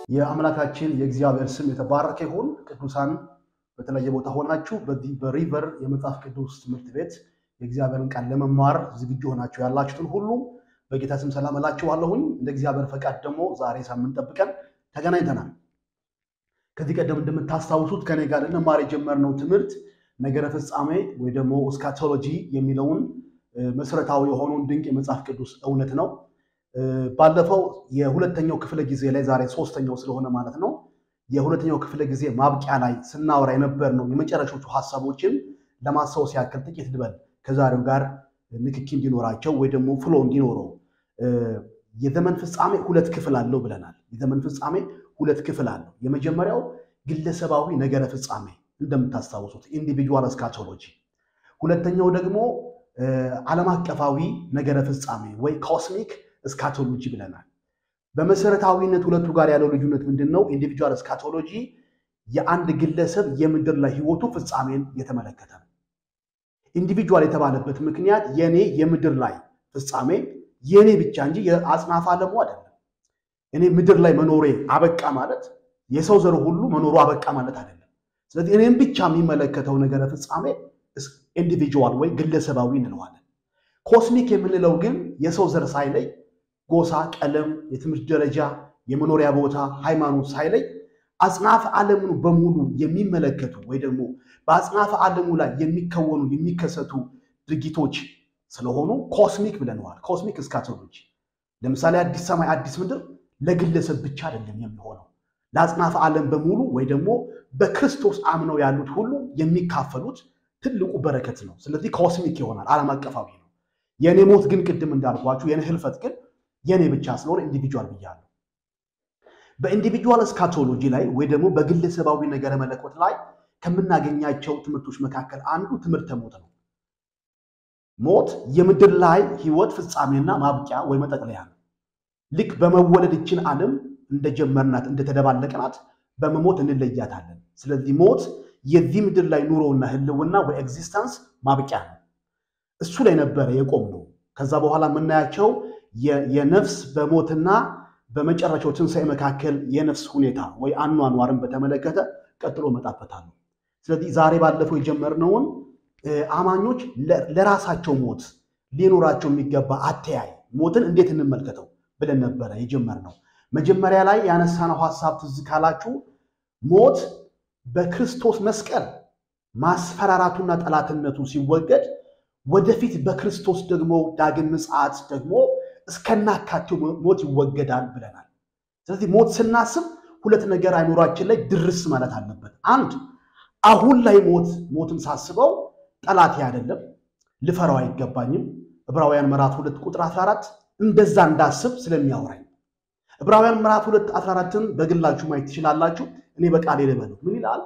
የአምላካችን የእግዚአብሔር ስም የተባረከ ይሁን። ቅዱሳን በተለያየ ቦታ ሆናችሁ በዚህ በሪቨር የመጽሐፍ ቅዱስ ትምህርት ቤት የእግዚአብሔርን ቃል ለመማር ዝግጁ ሆናችሁ ያላችሁትን ሁሉ በጌታ ስም ሰላም እላችኋለሁኝ። እንደ እግዚአብሔር ፈቃድ ደግሞ ዛሬ ሳምንት ጠብቀን ተገናኝተናል። ከዚህ ቀደም እንደምታስታውሱት ከኔ ጋር ልንማር የጀመርነው ትምህርት ነገረ ፍጻሜ ወይ ደግሞ እስካቶሎጂ የሚለውን መሰረታዊ የሆነውን ድንቅ የመጽሐፍ ቅዱስ እውነት ነው። ባለፈው የሁለተኛው ክፍለ ጊዜ ላይ ዛሬ ሶስተኛው ስለሆነ ማለት ነው የሁለተኛው ክፍለ ጊዜ ማብቂያ ላይ ስናወራ የነበር ነው የመጨረሻዎቹ ሀሳቦችን ለማስታወስ ያክል ጥቂት ልበል ከዛሬው ጋር ንክኪ እንዲኖራቸው ወይ ደግሞ ፍሎ እንዲኖረው የዘመን ፍጻሜ ሁለት ክፍል አለው ብለናል። የዘመን ፍጻሜ ሁለት ክፍል አለው። የመጀመሪያው ግለሰባዊ ነገረ ፍጻሜ እንደምታስታውሱት ኢንዲቪጁዋል እስካቶሎጂ፣ ሁለተኛው ደግሞ ዓለም አቀፋዊ ነገረ ፍጻሜ ወይ ኮስሚክ እስካቶሎጂ ብለናል። በመሰረታዊነት ሁለቱ ጋር ያለው ልዩነት ምንድን ነው? ኢንዲቪጁዋል እስካቶሎጂ የአንድ ግለሰብ የምድር ላይ ህይወቱ ፍጻሜን የተመለከተ ነው። ኢንዲቪጁዋል የተባለበት ምክንያት የኔ የምድር ላይ ፍጻሜ የኔ ብቻ እንጂ የአጽናፈ ዓለሙ አይደለም። እኔ ምድር ላይ መኖሬ አበቃ ማለት የሰው ዘር ሁሉ መኖሩ አበቃ ማለት አይደለም። ስለዚህ እኔም ብቻ የሚመለከተው ነገረ ፍጻሜ ኢንዲቪጁዋል ወይ ግለሰባዊ እንለዋለን። ኮስሚክ የምንለው ግን የሰው ዘር ሳይለይ ጎሳ፣ ቀለም፣ የትምህርት ደረጃ፣ የመኖሪያ ቦታ፣ ሃይማኖት ሳይለይ አጽናፈ ዓለሙን በሙሉ የሚመለከቱ ወይ ደግሞ በአጽናፈ ዓለሙ ላይ የሚከወኑ የሚከሰቱ ድርጊቶች ስለሆኑ ኮስሚክ ብለነዋል። ኮስሚክ እስካቶሎጂ ለምሳሌ አዲስ ሰማይ አዲስ ምድር ለግለሰብ ብቻ አይደለም የሚሆነው ለአጽናፈ ዓለም በሙሉ ወይ ደግሞ በክርስቶስ አምነው ያሉት ሁሉ የሚካፈሉት ትልቁ በረከት ነው። ስለዚህ ኮስሚክ ይሆናል፣ ዓለም አቀፋዊ ነው። የእኔ ሞት ግን ቅድም እንዳልኳችሁ የኔ ህልፈት ግን የኔ ብቻ ስለሆነ ኢንዲቪጁዋል ብያለሁ። በኢንዲቪጁዋል እስካቶሎጂ ላይ ወይ ደግሞ በግለሰባዊ ነገረ መለኮት ላይ ከምናገኛቸው ትምህርቶች መካከል አንዱ ትምህርተ ሞት ነው። ሞት የምድር ላይ ህይወት ፍጻሜና ማብቂያ ወይ መጠቅለያ ነው። ልክ በመወለድ ይችን ዓለም እንደጀመርናት እንደተደባለቅናት በመሞት እንለያታለን። ስለዚህ ሞት የዚህ ምድር ላይ ኑሮና ህልውና ወይ ኤግዚስተንስ ማብቂያ ነው። እሱ ላይ ነበረ የቆም ነው። ከዛ በኋላ የምናያቸው የነፍስ በሞትና በመጨረሻው ትንሣኤ መካከል የነፍስ ሁኔታ ወይ አኗኗርን በተመለከተ ቀጥሎ እመጣበታለሁ። ስለዚህ ዛሬ ባለፈው የጀመርነውን አማኞች ለራሳቸው ሞት ሊኖራቸው የሚገባ አተያይ ሞትን እንዴት እንመልከተው ብለን ነበረ የጀመርነው። መጀመሪያ ላይ ያነሳነው ሀሳብ ትዝ ካላችሁ ሞት በክርስቶስ መስቀል ማስፈራራቱና ጠላትነቱ ሲወገድ ወደፊት በክርስቶስ ደግሞ ዳግም ምጽአት ደግሞ እስከናካቴው ሞት ይወገዳል ብለናል። ስለዚህ ሞት ስናስብ ሁለት ነገር አይምሯችን ላይ ድርስ ማለት አለበት። አንድ አሁን ላይ ሞት ሞትን ሳስበው ጠላቴ አይደለም፣ ልፈራው አይገባኝም። ዕብራውያን ምዕራፍ ሁለት ቁጥር 14 እንደዛ እንዳስብ ስለሚያወራኝ ዕብራውያን ምዕራፍ ሁለት 14ን በግላችሁ ማየት ትችላላችሁ። እኔ በቃሌ ልበለው ምን ይላል?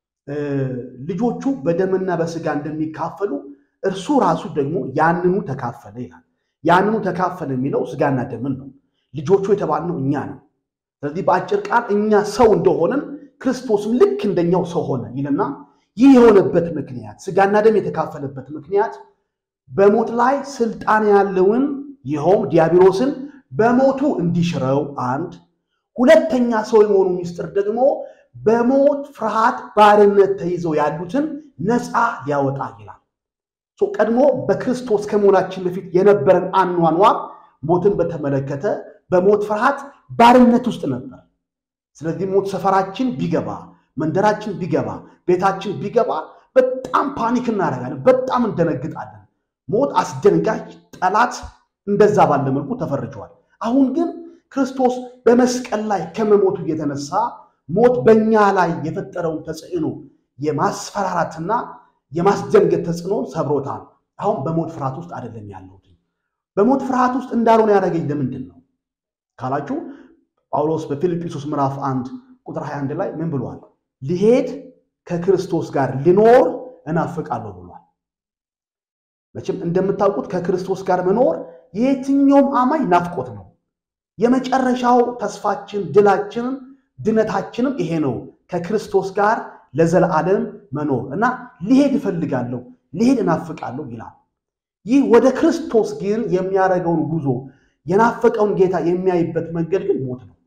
ልጆቹ በደምና በስጋ እንደሚካፈሉ እርሱ ራሱ ደግሞ ያንኑ ተካፈለ ይላል። ያንኑ ተካፈለ የሚለው ስጋና ደምን ነው። ልጆቹ የተባልነው እኛ ነው። ስለዚህ በአጭር ቃል እኛ ሰው እንደሆነን ክርስቶስም ልክ እንደኛው ሰው ሆነ ይልና ይህ የሆነበት ምክንያት ስጋና ደም የተካፈለበት ምክንያት በሞት ላይ ስልጣን ያለውን ይኸውም ዲያብሎስን በሞቱ እንዲሽረው አንድ፣ ሁለተኛ ሰው የመሆኑ ሚስጥር ደግሞ በሞት ፍርሃት ባርነት ተይዘው ያሉትን ነፃ ሊያወጣ ይላል። ቀድሞ በክርስቶስ ከመሆናችን በፊት የነበረን አኗኗር ሞትን በተመለከተ በሞት ፍርሃት ባርነት ውስጥ ነበር። ስለዚህ ሞት ሰፈራችን ቢገባ፣ መንደራችን ቢገባ፣ ቤታችን ቢገባ በጣም ፓኒክ እናደርጋለን፣ በጣም እንደነግጣለን። ሞት አስደንጋጭ ጠላት እንደዛ ባለ መልኩ ተፈርጇል። አሁን ግን ክርስቶስ በመስቀል ላይ ከመሞቱ የተነሳ ሞት በእኛ ላይ የፈጠረውን ተጽዕኖ የማስፈራራትና የማስደንገጥ ተጽዕኖ ሰብሮታል። አሁን በሞት ፍርሃት ውስጥ አይደለም ያለሁት። በሞት ፍርሃት ውስጥ እንዳልሆነ ያደረገኝ ለምንድን ነው ካላችሁ ጳውሎስ በፊልጵስዩስ ምዕራፍ 1 ቁጥር 21 ላይ ምን ብሏል? ልሄድ ከክርስቶስ ጋር ልኖር እናፍቃለሁ ብሏል። መቼም እንደምታውቁት ከክርስቶስ ጋር መኖር የየትኛውም አማኝ ናፍቆት ነው። የመጨረሻው ተስፋችን፣ ድላችንም ድነታችንም ይሄ ነው፣ ከክርስቶስ ጋር ለዘላለም መኖር እና ሊሄድ እፈልጋለሁ ሊሄድ እናፍቃለሁ ይላል። ይህ ወደ ክርስቶስ ግን የሚያደርገውን ጉዞ የናፈቀውን ጌታ የሚያይበት መንገድ ግን ሞት ነው።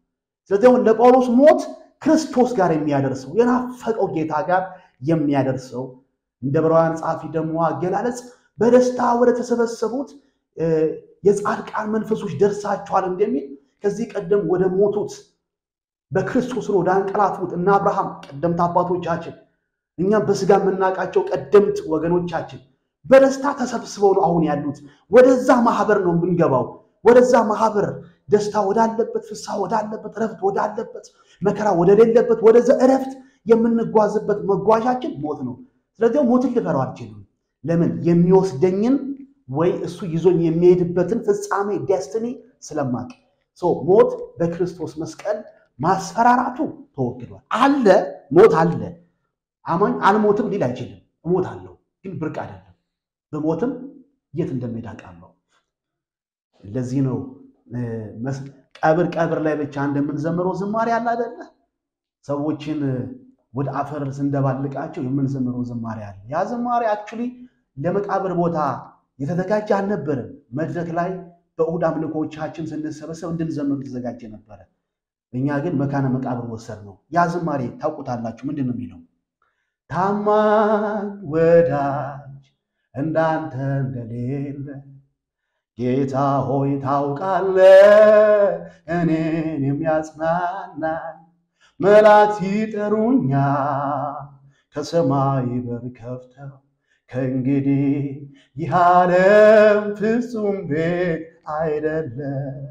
ስለዚህ አሁን ለጳውሎስ ሞት ክርስቶስ ጋር የሚያደርሰው የናፈቀው ጌታ ጋር የሚያደርሰው እንደ ዕብራውያን ጸሐፊ ደግሞ አገላለጽ በደስታ ወደ ተሰበሰቡት የጻድቃን መንፈሶች ደርሳችኋል እንደሚል ከዚህ ቀደም ወደ ሞቱት በክርስቶስ ወደ አንቀላፉት እና አብርሃም ቀደምት አባቶቻችን እኛም በስጋ የምናውቃቸው ቀደምት ወገኖቻችን በደስታ ተሰብስበው ነው አሁን ያሉት። ወደዛ ማህበር ነው የምንገባው። ወደዛ ማህበር ደስታ ወዳለበት፣ ፍስሐ ወዳለበት፣ እረፍት ወዳለበት፣ መከራ ወደሌለበት ወደዛ እረፍት የምንጓዝበት መጓዣችን ሞት ነው። ስለዚህ ሞትን ልፈራው አልችልም። ለምን? የሚወስደኝን ወይ እሱ ይዞኝ የሚሄድበትን ፍጻሜ ዴስትኒ ስለማቅ ሞት በክርስቶስ መስቀል ማስፈራራቱ ተወግዷል። አለ ሞት አለ። አማኝ አልሞትም ሊል አይችልም። እሞታለሁ ግን ብርቅ አይደለም። በሞትም የት እንደሚሄድ አውቃለሁ። ለዚህ ነው ቀብር ቀብር ላይ ብቻ እንደምንዘምረው ዝማሬ አለ አይደለ? ሰዎችን ወደ አፈር ስንደባልቃቸው የምንዘምረው ዝማሬ አለ። ያ ዝማሬ አክቹሊ ለመቃብር ቦታ የተዘጋጀ አልነበረም። መድረክ ላይ በእሑድ አምልኮቻችን ስንሰበሰብ እንድንዘምር የተዘጋጀ ነበረ። እኛ ግን መካነ መቃብር ወሰድ ነው። ያ ዝማሬ ታውቁታላችሁ። ምንድን ነው የሚለው? ታማኝ ወዳጅ እንዳንተ እንደሌለ ጌታ ሆይ ታውቃለህ፣ እኔን የሚያጽናናኝ መላእክት ይጠሩኛል ከሰማይ በር ከፍተው ከእንግዲህ ይህ ዓለም ፍጹም ቤት አይደለም፣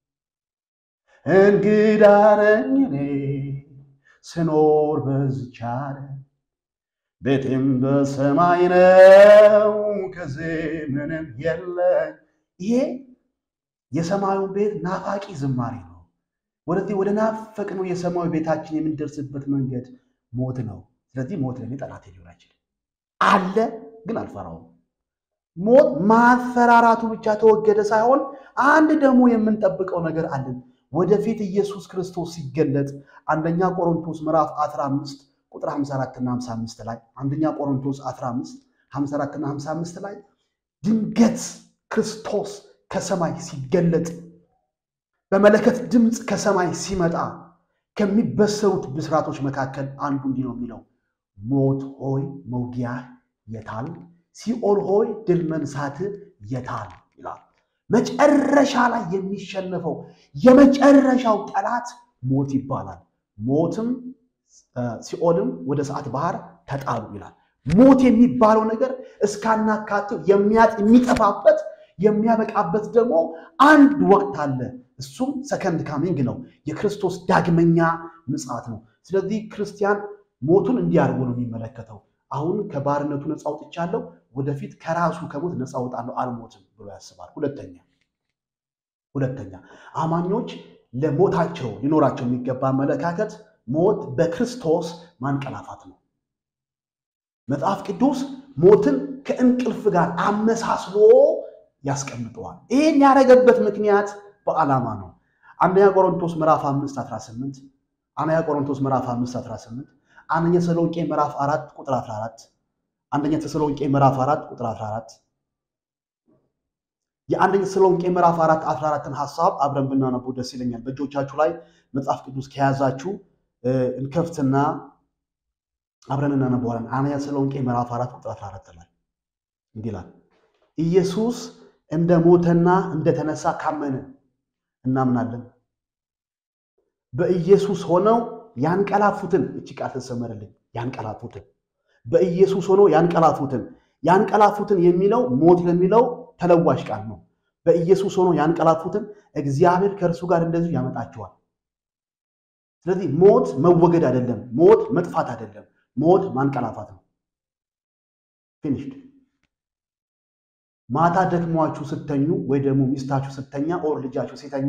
እንግዳ ነኝ እኔ ስኖር በዚች ዓለም ቤቴም በሰማይ ነው፣ ከዚህ ምንም የለኝ። ይሄ የሰማዩን ቤት ናፋቂ ዝማሬ ነው። ወደዚህ ወደ ናፈቅ ነው የሰማዩ ቤታችን የምንደርስበት መንገድ ሞት ነው። ስለዚህ ሞት ለእኔ ጠላት ሊሆን አይችልም። አለ ግን አልፈራውም። ሞት ማፈራራቱ ብቻ ተወገደ ሳይሆን አንድ ደግሞ የምንጠብቀው ነገር አለን። ወደፊት ኢየሱስ ክርስቶስ ሲገለጥ አንደኛ ቆሮንቶስ ምዕራፍ 15 ቁጥር 54 እና 55 ላይ አንደኛ ቆሮንቶስ 15 54 እና 55 ላይ ድንገት ክርስቶስ ከሰማይ ሲገለጥ በመለከት ድምፅ ከሰማይ ሲመጣ ከሚበሰሩት ብስራቶች መካከል አንዱ እንዲህ ነው የሚለው ሞት ሆይ መውጊያህ የታል? ሲኦል ሆይ ድል መንሳት የታል? ይላል። መጨረሻ ላይ የሚሸነፈው የመጨረሻው ጠላት ሞት ይባላል። ሞትም ሲኦልም ወደ ሰዓት ባህር ተጣሉ ይላል። ሞት የሚባለው ነገር እስካናካቴው የሚያጥ የሚጠፋበት የሚያበቃበት ደግሞ አንድ ወቅት አለ። እሱም ሰከንድ ካሚንግ ነው፣ የክርስቶስ ዳግመኛ ምጽአት ነው። ስለዚህ ክርስቲያን ሞቱን እንዲህ አድርጎ ነው የሚመለከተው። አሁን ከባርነቱ ነፃ አውጥቻለሁ፣ ወደፊት ከራሱ ከሞት ነፃ አውጣለሁ፣ አልሞትም ብሎ ያስባል። ሁለተኛ ሁለተኛ አማኞች ለሞታቸው ሊኖራቸው የሚገባ አመለካከት ሞት በክርስቶስ ማንቀላፋት ነው። መጽሐፍ ቅዱስ ሞትን ከእንቅልፍ ጋር አመሳስሎ ያስቀምጠዋል። ይህን ያደረገበት ምክንያት በዓላማ ነው። አንደኛ ቆሮንቶስ ምዕራፍ 5 18 አንደኛ ቆሮንቶስ ምዕራፍ 5 18 አንደኛ ተሰሎንቄ ምዕራፍ 4 ቁጥር 14 አንደኛ ተሰሎንቄ ምዕራፍ 4 ቁጥር 14 የአንደኛ ተሰሎንቄ ምዕራፍ 4 14ን ሐሳብ አብረን ብናነቡ ደስ ይለኛል። በእጆቻችሁ ላይ መጽሐፍ ቅዱስ ከያዛችሁ እንከፍትና አብረን እናነበዋለን። አንደኛ ተሰሎንቄ ምዕራፍ 4 ቁጥር 14 ላይ እንዲህ ይላል ኢየሱስ እንደ ሞተና እንደተነሳ ካመንን እናምናለን። በኢየሱስ ሆነው ያንቀላፉትን እቺ ቃል ተሰመረልኝ። ያንቀላፉትን በኢየሱስ ሆነው ያንቀላፉትን ያንቀላፉትን የሚለው ሞት ለሚለው ተለዋሽ ቃል ነው። በኢየሱስ ሆነው ያንቀላፉትን እግዚአብሔር ከእርሱ ጋር እንደዚሁ ያመጣቸዋል። ስለዚህ ሞት መወገድ አይደለም፣ ሞት መጥፋት አይደለም፣ ሞት ማንቀላፋት ነው። ፊኒሽድ ማታ ደክሟችሁ ስተኙ ወይ ደግሞ ሚስታችሁ ስተኛ ኦር ልጃችሁ ሲተኛ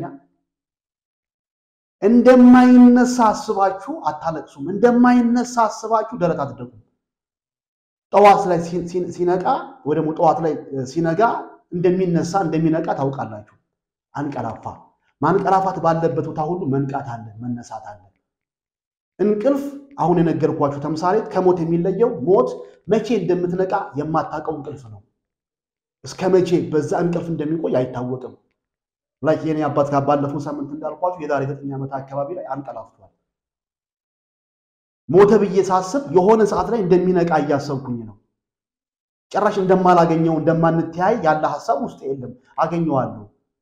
እንደማይነሳ አስባችሁ አታለቅሱም። እንደማይነሳ አስባችሁ ደረት አትደቁም። ጠዋት ላይ ሲነቃ ወይ ደግሞ ጠዋት ላይ ሲነጋ እንደሚነሳ እንደሚነቃ ታውቃላችሁ። አንቀላፋ። ማንቀላፋት ባለበት ቦታ ሁሉ መንቃት አለ፣ መነሳት አለ። እንቅልፍ አሁን የነገርኳችሁ ተምሳሌት ከሞት የሚለየው ሞት መቼ እንደምትነቃ የማታውቀው እንቅልፍ ነው። እስከ መቼ በዛ እንቅልፍ እንደሚቆይ አይታወቅም። ላይ የኔ አባት ባለፈው ሳምንት እንዳልኳችሁ የዛሬ ዘጠኝ ዓመት አካባቢ ላይ አንቀላፍቷል። ሞተ ብዬ ሳስብ የሆነ ሰዓት ላይ እንደሚነቃ እያሰብኩኝ ነው። ጭራሽ እንደማላገኘው እንደማንተያይ ያለ ሀሳብ ውስጥ የለም። አገኘዋለሁ።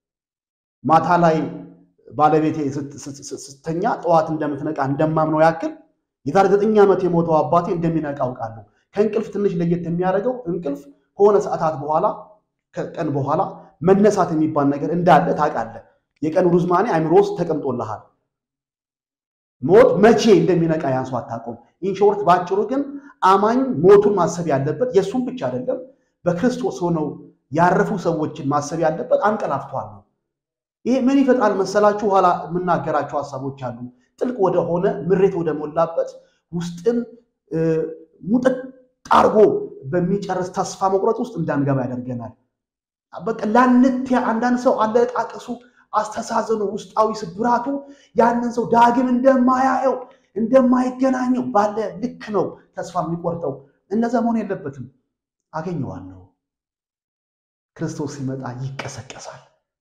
ማታ ላይ ባለቤቴ ስተኛ ጠዋት እንደምትነቃ እንደማምነው ያክል የዛሬ ዘጠኝ ዓመት የሞተው አባቴ እንደሚነቃ አውቃለሁ። ከእንቅልፍ ትንሽ ለየት የሚያደርገው እንቅልፍ ከሆነ ሰዓታት በኋላ ከቀን በኋላ መነሳት የሚባል ነገር እንዳለ ታውቃለህ። የቀን ሩዝማኔ አይምሮ ውስጥ ተቀምጦልሃል። ሞት መቼ እንደሚነቃ ያን ሰው አታውቀውም። ኢንሾርት ባጭሩ ግን አማኝ ሞቱን ማሰብ ያለበት የእሱም ብቻ አይደለም፣ በክርስቶስ ሆነው ያረፉ ሰዎችን ማሰብ ያለበት አንቀላፍቷል ነው። ይሄ ምን ይፈጥራል መሰላችሁ? ኋላ የምናገራቸው ሀሳቦች አሉ። ጥልቅ ወደሆነ ምሬት ወደ ሞላበት ውስጥን ሙጥጥ አርጎ በሚጨርስ ተስፋ መቁረጥ ውስጥ እንዳንገባ ያደርገናል። በቃ ላንትያ አንዳንድ ሰው አለቃቀሱ፣ አስተሳዘኑ፣ ውስጣዊ ስብራቱ ያንን ሰው ዳግም እንደማያየው እንደማይገናኘው ባለ ልክ ነው ተስፋ የሚቆርጠው። እነዛ መሆን የለበትም። አገኘዋለሁ። ክርስቶስ ሲመጣ ይቀሰቀሳል፣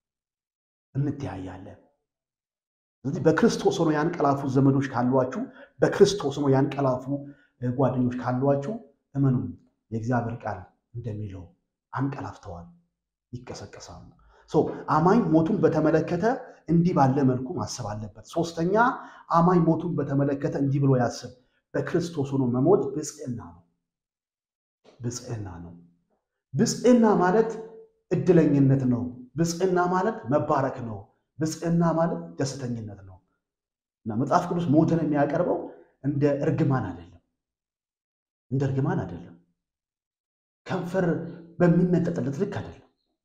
እንተያያለን። ስለዚህ በክርስቶስ ሆኖ ያንቀላፉ ዘመዶች ካሏችሁ፣ በክርስቶስ ሆኖ ያንቀላፉ ጓደኞች ካሏችሁ እመኑ፣ የእግዚአብሔር ቃል እንደሚለው አንቀላፍተዋል፣ ይቀሰቀሳሉ። አማኝ ሞቱን በተመለከተ እንዲህ ባለ መልኩ ማሰብ አለበት። ሶስተኛ አማኝ ሞቱን በተመለከተ እንዲህ ብሎ ያስብ። በክርስቶስ ሆኖ መሞት ብፅዕና ነው። ብፅዕና ነው። ብፅዕና ማለት እድለኝነት ነው። ብፅዕና ማለት መባረክ ነው። ብፅዕና ማለት ደስተኝነት ነው እና መጽሐፍ ቅዱስ ሞትን የሚያቀርበው እንደ እርግማን አይደለም። እንደ እርግማን አይደለም። ከንፈር በሚመጠጥለት ልክ አይደለም።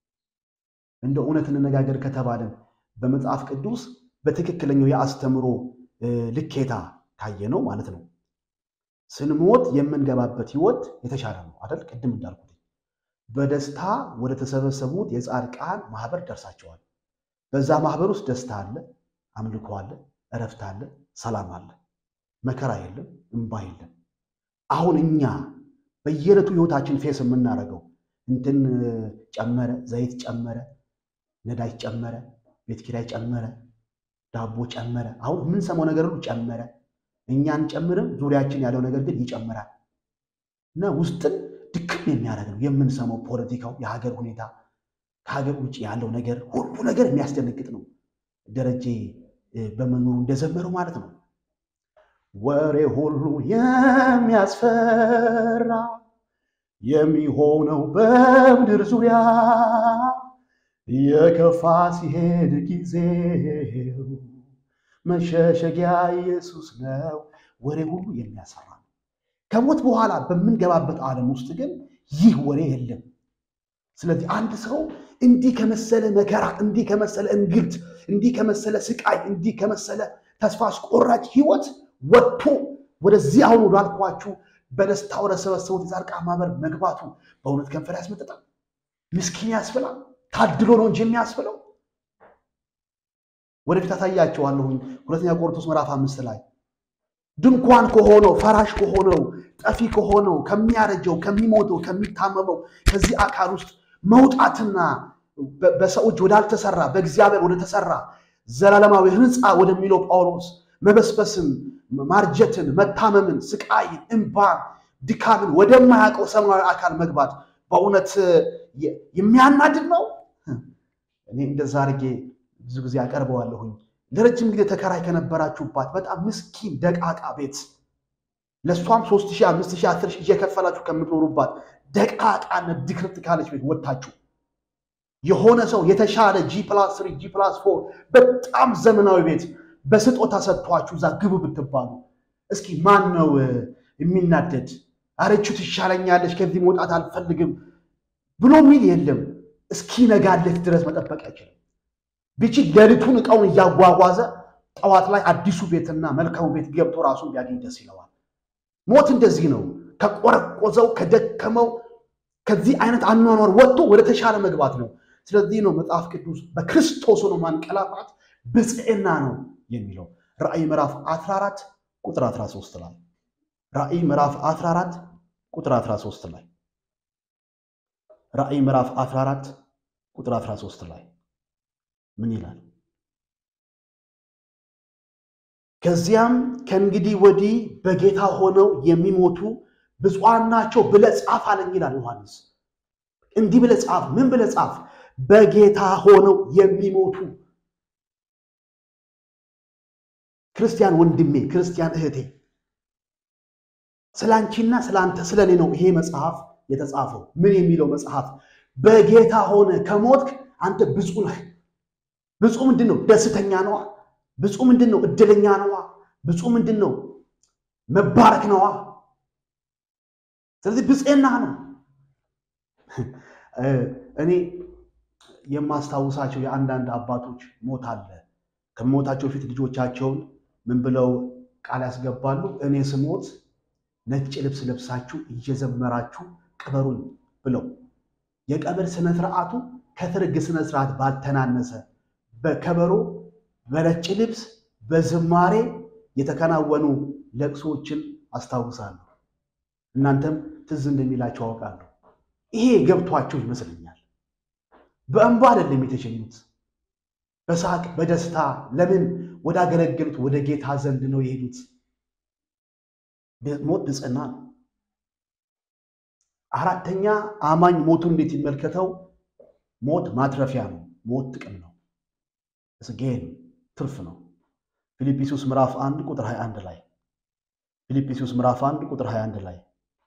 እንደ እውነት እንነጋገር ከተባለን በመጽሐፍ ቅዱስ በትክክለኛው የአስተምሮ ልኬታ ካየ ነው ማለት ነው። ስንሞት የምንገባበት ህይወት የተሻለ ነው አይደል? ቅድም እንዳልኩት በደስታ ወደ ተሰበሰቡት የጻድቃን ማህበር ደርሳቸዋል። በዛ ማህበር ውስጥ ደስታ አለ፣ አምልኮ አለ፣ እረፍት አለ፣ ሰላም አለ፣ መከራ የለም፣ እንባ የለም። አሁን እኛ በየዕለቱ ህይወታችን ፌስ የምናደርገው እንትን ጨመረ፣ ዘይት ጨመረ፣ ነዳጅ ጨመረ፣ ቤት ኪራይ ጨመረ፣ ዳቦ ጨመረ። አሁን የምንሰማው ነገር ሁሉ ጨመረ። እኛ አንጨምርም፣ ዙሪያችን ያለው ነገር ግን ይጨምራል እና ውስጥን ድክም የሚያደርግ ነው የምንሰማው ፖለቲካው፣ የሀገር ሁኔታ፣ ከሀገር ውጭ ያለው ነገር ሁሉ ነገር የሚያስደነግጥ ነው። ደረጀ በመኖሩ እንደዘመረው ማለት ነው። ወሬ ሁሉ የሚያስፈራ የሚሆነው በምድር ዙሪያ የከፋ ሲሄድ ጊዜው መሸሸጊያ ኢየሱስ ነው። ወሬ ሁሉ የሚያስፈራ ነው። ከሞት በኋላ በምንገባበት ዓለም ውስጥ ግን ይህ ወሬ የለም። ስለዚህ አንድ ሰው እንዲህ ከመሰለ መከራ፣ እንዲህ ከመሰለ እንግልት፣ እንዲህ ከመሰለ ስቃይ፣ እንዲህ ከመሰለ ተስፋ አስቆራጭ ህይወት ወጥቶ ወደዚህ አሁን ወዳልኳችሁ በደስታ ወደ ሰበሰቡት የጻድቃን ማህበር መግባቱ በእውነት ከንፈር ያስመጥጣል፣ ምስኪን ያስብላል። ታድሎ ነው እንጂ የሚያስብለው። ወደፊት አሳያቸዋለሁኝ። ሁለተኛ ቆሮንቶስ ምዕራፍ አምስት ላይ ድንኳን ከሆነው ፈራሽ ከሆነው ጠፊ ከሆነው ከሚያረጀው ከሚሞተው ከሚታመመው ከዚህ አካል ውስጥ መውጣትና በሰው እጅ ወዳልተሰራ በእግዚአብሔር ወደተሰራ ዘላለማዊ ሕንፃ ወደሚለው ጳውሎስ መበስበስን፣ ማርጀትን፣ መታመምን፣ ስቃይን፣ እንባን፣ ድካምን ወደማያውቀው ሰማያዊ አካል መግባት በእውነት የሚያናድድ ነው። እኔ እንደዛ አድርጌ ብዙ ጊዜ አቀርበዋለሁኝ። ለረጅም ጊዜ ተከራይ ከነበራችሁባት በጣም ምስኪን ደቃቃ ቤት ለእሷም ሶስት ሺህ አምስት ሺህ አስር ሺህ እየከፈላችሁ ከምትኖሩባት ደቃቃነት ድክርት ካለች ቤት ወጥታችሁ የሆነ ሰው የተሻለ ጂ ፕላስ ስሪ ጂ ፕላስ ፎር በጣም ዘመናዊ ቤት በስጦታ ሰጥቷችሁ እዛ ግቡ ብትባሉ እስኪ ማን ነው የሚናደድ? አረቹ ትሻለኛለች፣ ከዚህ መውጣት አልፈልግም ብሎ ሚል የለም። እስኪ ነጋለት ድረስ መጠበቅ አይችልም። ቢችል ሌሊቱን እቃውን እያጓጓዘ ጠዋት ላይ አዲሱ ቤትና መልካሙ ቤት ገብቶ ራሱን ቢያገኝ ደስ ይለዋል። ሞት እንደዚህ ነው። ከቆረቆዘው ከደከመው ከዚህ አይነት አኗኗር ወጥቶ ወደ ተሻለ መግባት ነው። ስለዚህ ነው መጽሐፍ ቅዱስ በክርስቶስ ሆኖ ማንቀላፋት ብፅዕና ነው የሚለው ራእይ ምዕራፍ 14 ቁጥር 13 ላይ ራእይ ምዕራፍ 14 ቁጥር 13 ላይ ራእይ ምዕራፍ 14 ቁጥር 13 ላይ ምን ይላል? ከዚያም ከእንግዲህ ወዲህ በጌታ ሆነው የሚሞቱ ብፁዓን ናቸው ብለህ ጻፍ አለኝ ይላል ዮሐንስ። እንዲህ ብለህ ጻፍ። ምን ብለህ ጻፍ? በጌታ ሆነው የሚሞቱ ክርስቲያን ወንድሜ፣ ክርስቲያን እህቴ፣ ስለ አንቺና ስለ አንተ ስለ እኔ ነው ይሄ መጽሐፍ የተጻፈው። ምን የሚለው መጽሐፍ? በጌታ ሆነ ከሞትክ አንተ ብፁዕ ነህ። ብፁዕ ምንድን ነው? ደስተኛ ነዋ። ብፁዕ ምንድን ነው? እድለኛ ነዋ። ብፁዕ ምንድን ነው? መባረክ ነዋ። ስለዚህ ብፅዕና ነው። እኔ የማስታውሳቸው የአንዳንድ አባቶች ሞት አለ። ከሞታቸው ፊት ልጆቻቸውን ምን ብለው ቃል ያስገባሉ? እኔ ስሞት ነጭ ልብስ ለብሳችሁ እየዘመራችሁ ቅበሩኝ ብለው የቀብር ስነ ስርዓቱ ከትርግ ስነ ስርዓት ባልተናነሰ በከበሮ በነጭ ልብስ በዝማሬ የተከናወኑ ለቅሶችን አስታውሳለሁ። እናንተም ትዝ እንደሚላቸው አውቃለሁ። ይሄ ገብቷቸው ይመስለኛል። በእንባ አይደለም የተሸኙት፣ በሳቅ በደስታ ለምን ወዳገለገሉት ወደ ጌታ ዘንድ ነው የሄዱት። ሞት ብፅዕና ነው። አራተኛ አማኝ ሞቱን እንዴት ይመልከተው? ሞት ማትረፊያ ነው። ሞት ጥቅም ነው። ስጌን ትርፍ ነው። ፊልጵስዩስ ምዕራፍ 1 ቁጥር 21 ላይ ፊልጵስዩስ ምዕራፍ 1 ቁጥር 21 ላይ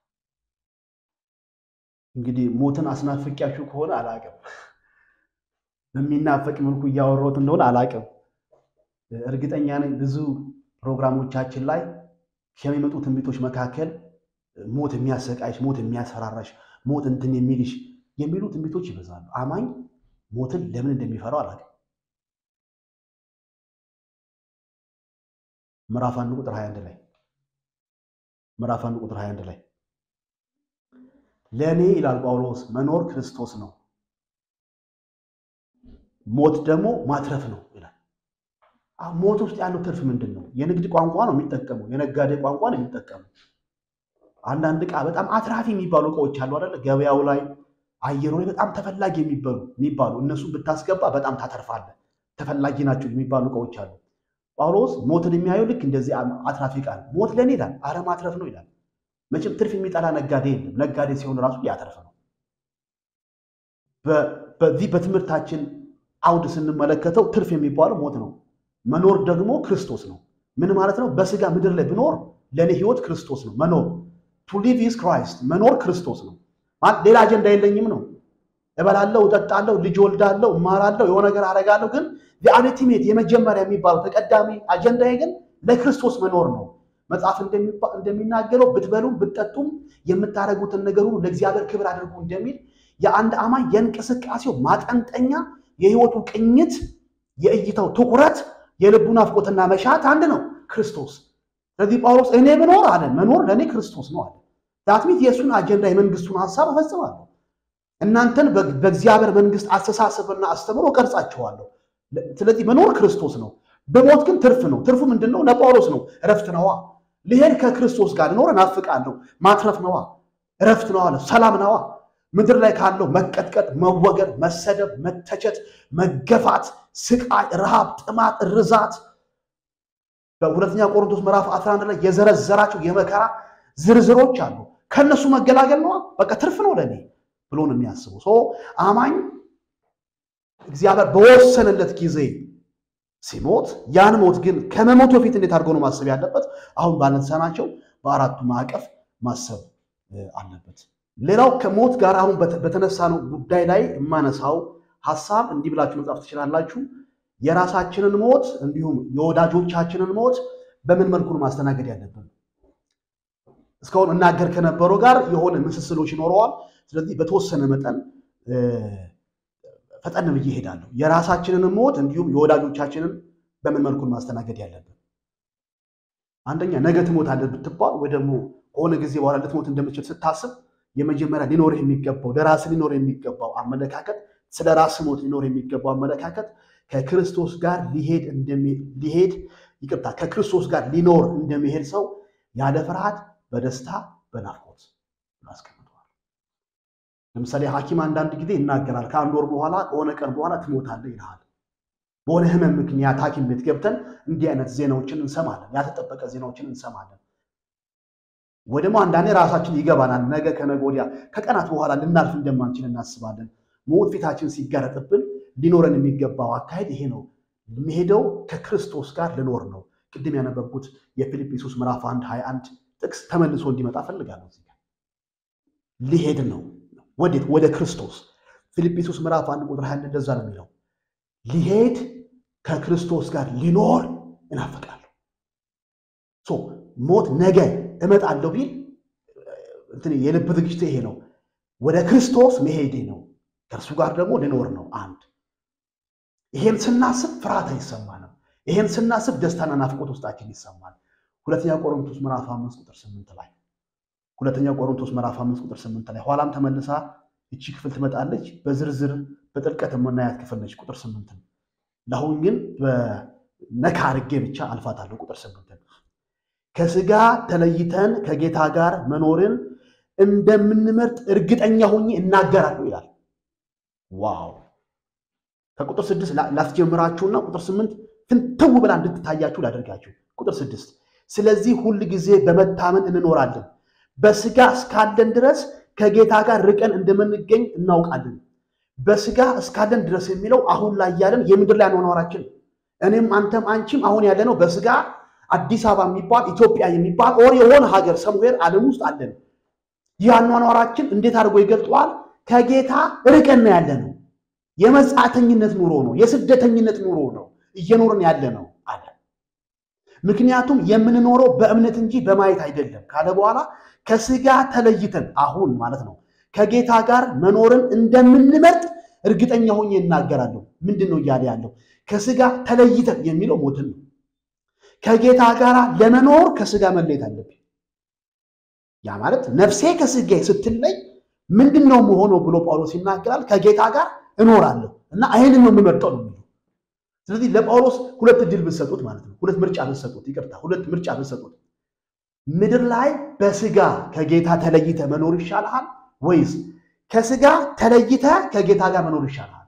እንግዲህ ሞትን አስናፍቂያችሁ ከሆነ አላቅም፣ በሚናፈቅ መልኩ እያወራሁት እንደሆነ አላቅም። እርግጠኛ ነኝ ብዙ ፕሮግራሞቻችን ላይ ከሚመጡ ትንቢቶች መካከል ሞት የሚያሰቃይሽ፣ ሞት የሚያስፈራራሽ፣ ሞት እንትን የሚልሽ የሚሉ ትንቢቶች ይበዛሉ። አማኝ ሞትን ለምን እንደሚፈራው አላውቅም። ምዕራፍ አንድ ቁጥር 21 ላይ ምዕራፍ አንድ ቁጥር 21 ላይ ለእኔ ይላል ጳውሎስ መኖር ክርስቶስ ነው፣ ሞት ደግሞ ማትረፍ ነው ይላል። ሞት ውስጥ ያለው ትርፍ ምንድን ነው? የንግድ ቋንቋ ነው የሚጠቀመው፣ የነጋዴ ቋንቋ ነው የሚጠቀመው። አንዳንድ ዕቃ በጣም አትራፊ የሚባሉ እቃዎች አሉ አይደለ? ገበያው ላይ አየሩ ላይ በጣም ተፈላጊ የሚባሉ የሚባሉ እነሱን ብታስገባ በጣም ታተርፋለህ፣ ተፈላጊ ናቸው የሚባሉ እቃዎች አሉ። ጳውሎስ ሞትን የሚያየው ልክ እንደዚህ አትራፊ ዕቃ ነው። ሞት ለእኔ ይላል አረ ማትረፍ ነው ይላል። መቼም ትርፍ የሚጠላ ነጋዴ የለም። ነጋዴ ሲሆን ራሱ ሊያተርፍ ነው። በዚህ በትምህርታችን አውድ ስንመለከተው ትርፍ የሚባለው ሞት ነው። መኖር ደግሞ ክርስቶስ ነው። ምን ማለት ነው? በስጋ ምድር ላይ ብኖር ለእኔ ህይወት ክርስቶስ ነው። መኖር ቱ ሊቭ ኢዝ ክራይስት፣ መኖር ክርስቶስ ነው። ሌላ አጀንዳ የለኝም ነው። እበላለሁ፣ እጠጣለሁ፣ ልጅ ወልዳለሁ፣ እማራለሁ፣ የሆነ ነገር አደርጋለሁ። ግን የአልቲሜት የመጀመሪያ የሚባለው ተቀዳሚ አጀንዳዬ ግን ለክርስቶስ መኖር ነው። መጽሐፍ እንደሚናገረው ብትበሉም ብትጠጡም የምታደርጉትን ነገር ሁሉ ለእግዚአብሔር ክብር አድርጉ እንደሚል የአንድ አማኝ የእንቅስቃሴው ማጠንጠኛ የህይወቱ ቅኝት የእይታው ትኩረት የልቡ ናፍቆትና መሻት አንድ ነው፣ ክርስቶስ። ስለዚህ ጳውሎስ እኔ ብኖር አለ መኖር ለእኔ ክርስቶስ ነው አለ። ዳትሚት የእሱን አጀንዳ የመንግስቱን ሀሳብ እፈጽማለሁ፣ እናንተን በእግዚአብሔር መንግስት አስተሳሰብና አስተምሮ እቀርጻችኋለሁ። ስለዚህ መኖር ክርስቶስ ነው። በሞት ግን ትርፍ ነው። ትርፉ ምንድን ነው? ለጳውሎስ ነው እረፍት ነዋ። ልሄድ ከክርስቶስ ጋር ልኖር እናፍቃለሁ። ማትረፍ ነዋ፣ እረፍት ነዋ፣ ሰላም ነዋ። ምድር ላይ ካለው መቀጥቀጥ፣ መወገድ፣ መሰደብ፣ መተቸት፣ መገፋት፣ ስቃይ፣ ረሃብ፣ ጥማት፣ ርዛት በሁለተኛ ቆሮንቶስ ምዕራፍ 11 ላይ የዘረዘራቸው የመከራ ዝርዝሮች አሉ። ከእነሱ መገላገል ነዋ። በቃ ትርፍ ነው ለእኔ ብሎ ነው የሚያስበው አማኝ እግዚአብሔር በወሰነለት ጊዜ ሲሞት ያን ሞት ግን ከመሞቱ በፊት እንዴት አድርጎ ነው ማሰብ ያለበት? አሁን ባነሳናቸው በአራቱ ማዕቀፍ ማሰብ አለበት። ሌላው ከሞት ጋር አሁን በተነሳነው ጉዳይ ላይ የማነሳው ሀሳብ እንዲህ ብላችሁ መጻፍ ትችላላችሁ። የራሳችንን ሞት እንዲሁም የወዳጆቻችንን ሞት በምን መልኩ ነው ማስተናገድ ያለብን? እስካሁን እናገር ከነበረው ጋር የሆነ ምስስሎች ይኖረዋል። ስለዚህ በተወሰነ መጠን ፈጠን ብዬ እሄዳለሁ። የራሳችንን ሞት እንዲሁም የወዳጆቻችንን በምን መልኩ ማስተናገድ ያለብን? አንደኛ ነገ ትሞታለህ ብትባል ወይ ደግሞ ከሆነ ጊዜ በኋላ ልትሞት እንደምችል ስታስብ የመጀመሪያ ሊኖርህ የሚገባው ለራስ ሊኖር የሚገባው አመለካከት ስለ ራስ ሞት ሊኖር የሚገባው አመለካከት ከክርስቶስ ጋር ሊሄድ ሊሄድ ይቅርታ ከክርስቶስ ጋር ሊኖር እንደሚሄድ ሰው ያለ ፍርሃት በደስታ በናፍቆት አስቀምጠዋል። ለምሳሌ ሐኪም አንዳንድ ጊዜ ይናገራል። ከአንድ ወር በኋላ ከሆነ ቀን በኋላ ትሞታለህ ይልሃል። በሆነ ህመም ምክንያት ሐኪም ቤት ገብተን እንዲህ አይነት ዜናዎችን እንሰማለን። ያልተጠበቀ ዜናዎችን እንሰማለን። ወይ ደግሞ አንዳንዴ ራሳችን ይገባናል። ነገ ከነገ ወዲያ ከቀናት በኋላ ልናልፍ እንደማንችል እናስባለን። ሞት ፊታችን ሲጋረጥብን ሊኖረን የሚገባው አካሄድ ይሄ ነው። የሚሄደው ከክርስቶስ ጋር ልኖር ነው። ቅድም ያነበብኩት የፊልጵስዩስ ምዕራፍ 1 21 ጥቅስ ተመልሶ እንዲመጣ ፈልጋለሁ። እዚህ ጋር ሊሄድ ነው። ወዴት? ወደ ክርስቶስ። ፊልጵስዩስ ምዕራፍ 1 ቁጥር 21 እንደዛ ነው የሚለው ሊሄድ ከክርስቶስ ጋር ሊኖር እናፈቃለሁ። ሞት ነገ እመጣለሁ ቢል እንትን የልብ ዝግጅት ይሄ ነው። ወደ ክርስቶስ መሄዴ ነው። ከእርሱ ጋር ደግሞ ልኖር ነው። አንድ ይሄን ስናስብ ፍርሃት አይሰማንም። ይሄን ስናስብ ደስታና ናፍቆት ውስጣችን ይሰማል። ሁለተኛ ቆሮንቶስ ምዕራፍ አምስት ቁጥር ስምንት ላይ ሁለተኛ ቆሮንቶስ ምዕራፍ አምስት ቁጥር ስምንት ላይ ኋላም ተመልሳ እቺ ክፍል ትመጣለች። በዝርዝር በጥልቀት የምናያት ክፍል ነች። ቁጥር ስምንትን ለአሁን ግን በነካ አድርጌ ብቻ አልፋታለሁ። ቁጥር ስምንትን ከስጋ ተለይተን ከጌታ ጋር መኖርን እንደምንመርጥ እርግጠኛ ሆኜ እናገራለሁ ይላል። ዋው! ከቁጥር ስድስት ላስጀምራችሁና ቁጥር ስምንት ፍንትው ብላ እንድትታያችሁ ላደርጋችሁ። ቁጥር ስድስት ስለዚህ ሁል ጊዜ በመታመን እንኖራለን፣ በስጋ እስካለን ድረስ ከጌታ ጋር ርቀን እንደምንገኝ እናውቃለን። በስጋ እስካለን ድረስ የሚለው አሁን ላይ ያለን የምድር ላይ አኗኗራችን እኔም አንተም አንቺም አሁን ያለነው በስጋ አዲስ አበባ የሚባል ኢትዮጵያ የሚባል ኦር የሆነ ሀገር ሰምዌር ዓለም ውስጥ አለን። ይህ አኗኗራችን እንዴት አድርጎ ይገልጠዋል? ከጌታ ርቀን ያለ ነው። የመጻተኝነት ኑሮ ነው። የስደተኝነት ኑሮ ነው እየኖርን ያለ ነው አለ። ምክንያቱም የምንኖረው በእምነት እንጂ በማየት አይደለም ካለ በኋላ ከስጋ ተለይተን አሁን ማለት ነው ከጌታ ጋር መኖርን እንደምንመርጥ እርግጠኛ ሆኜ እናገራለሁ። ምንድን ነው እያለ ያለው? ከስጋ ተለይተን የሚለው ሞትን ነው። ከጌታ ጋር ለመኖር ከስጋ መለየት አለብኝ። ያ ማለት ነፍሴ ከስጋ ስትለይ ምንድን ነው መሆነው ብሎ ጳውሎስ ይናገራል። ከጌታ ጋር እኖራለሁ እና ይህንን ነው የምመርጠው ነው የሚለው። ስለዚህ ለጳውሎስ ሁለት እድል ብትሰጡት ማለት ነው፣ ሁለት ምርጫ ብትሰጡት፣ ይቅርታ፣ ሁለት ምርጫ ብትሰጡት፣ ምድር ላይ በስጋ ከጌታ ተለይተ መኖር ይሻልሃል ወይስ ከስጋ ተለይተ ከጌታ ጋር መኖር ይሻልሃል?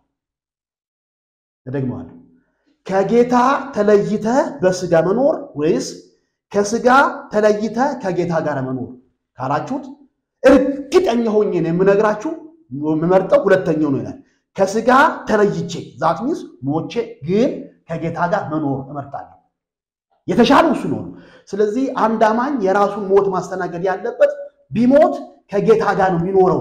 እደግመዋለሁ። ከጌታ ተለይተ በስጋ መኖር ወይስ ከስጋ ተለይተ ከጌታ ጋር መኖር ካላችሁት እርግጠኛ ሆኜ ነው የምነግራችሁ የምመርጠው ሁለተኛው ነው ይላል። ከስጋ ተለይቼ ዛት ሚንስ ሞቼ ግን ከጌታ ጋር መኖር እመርጣለሁ። የተሻለው እሱ ነው። ስለዚህ አንድ አማኝ የራሱን ሞት ማስተናገድ ያለበት ቢሞት ከጌታ ጋር ነው የሚኖረው።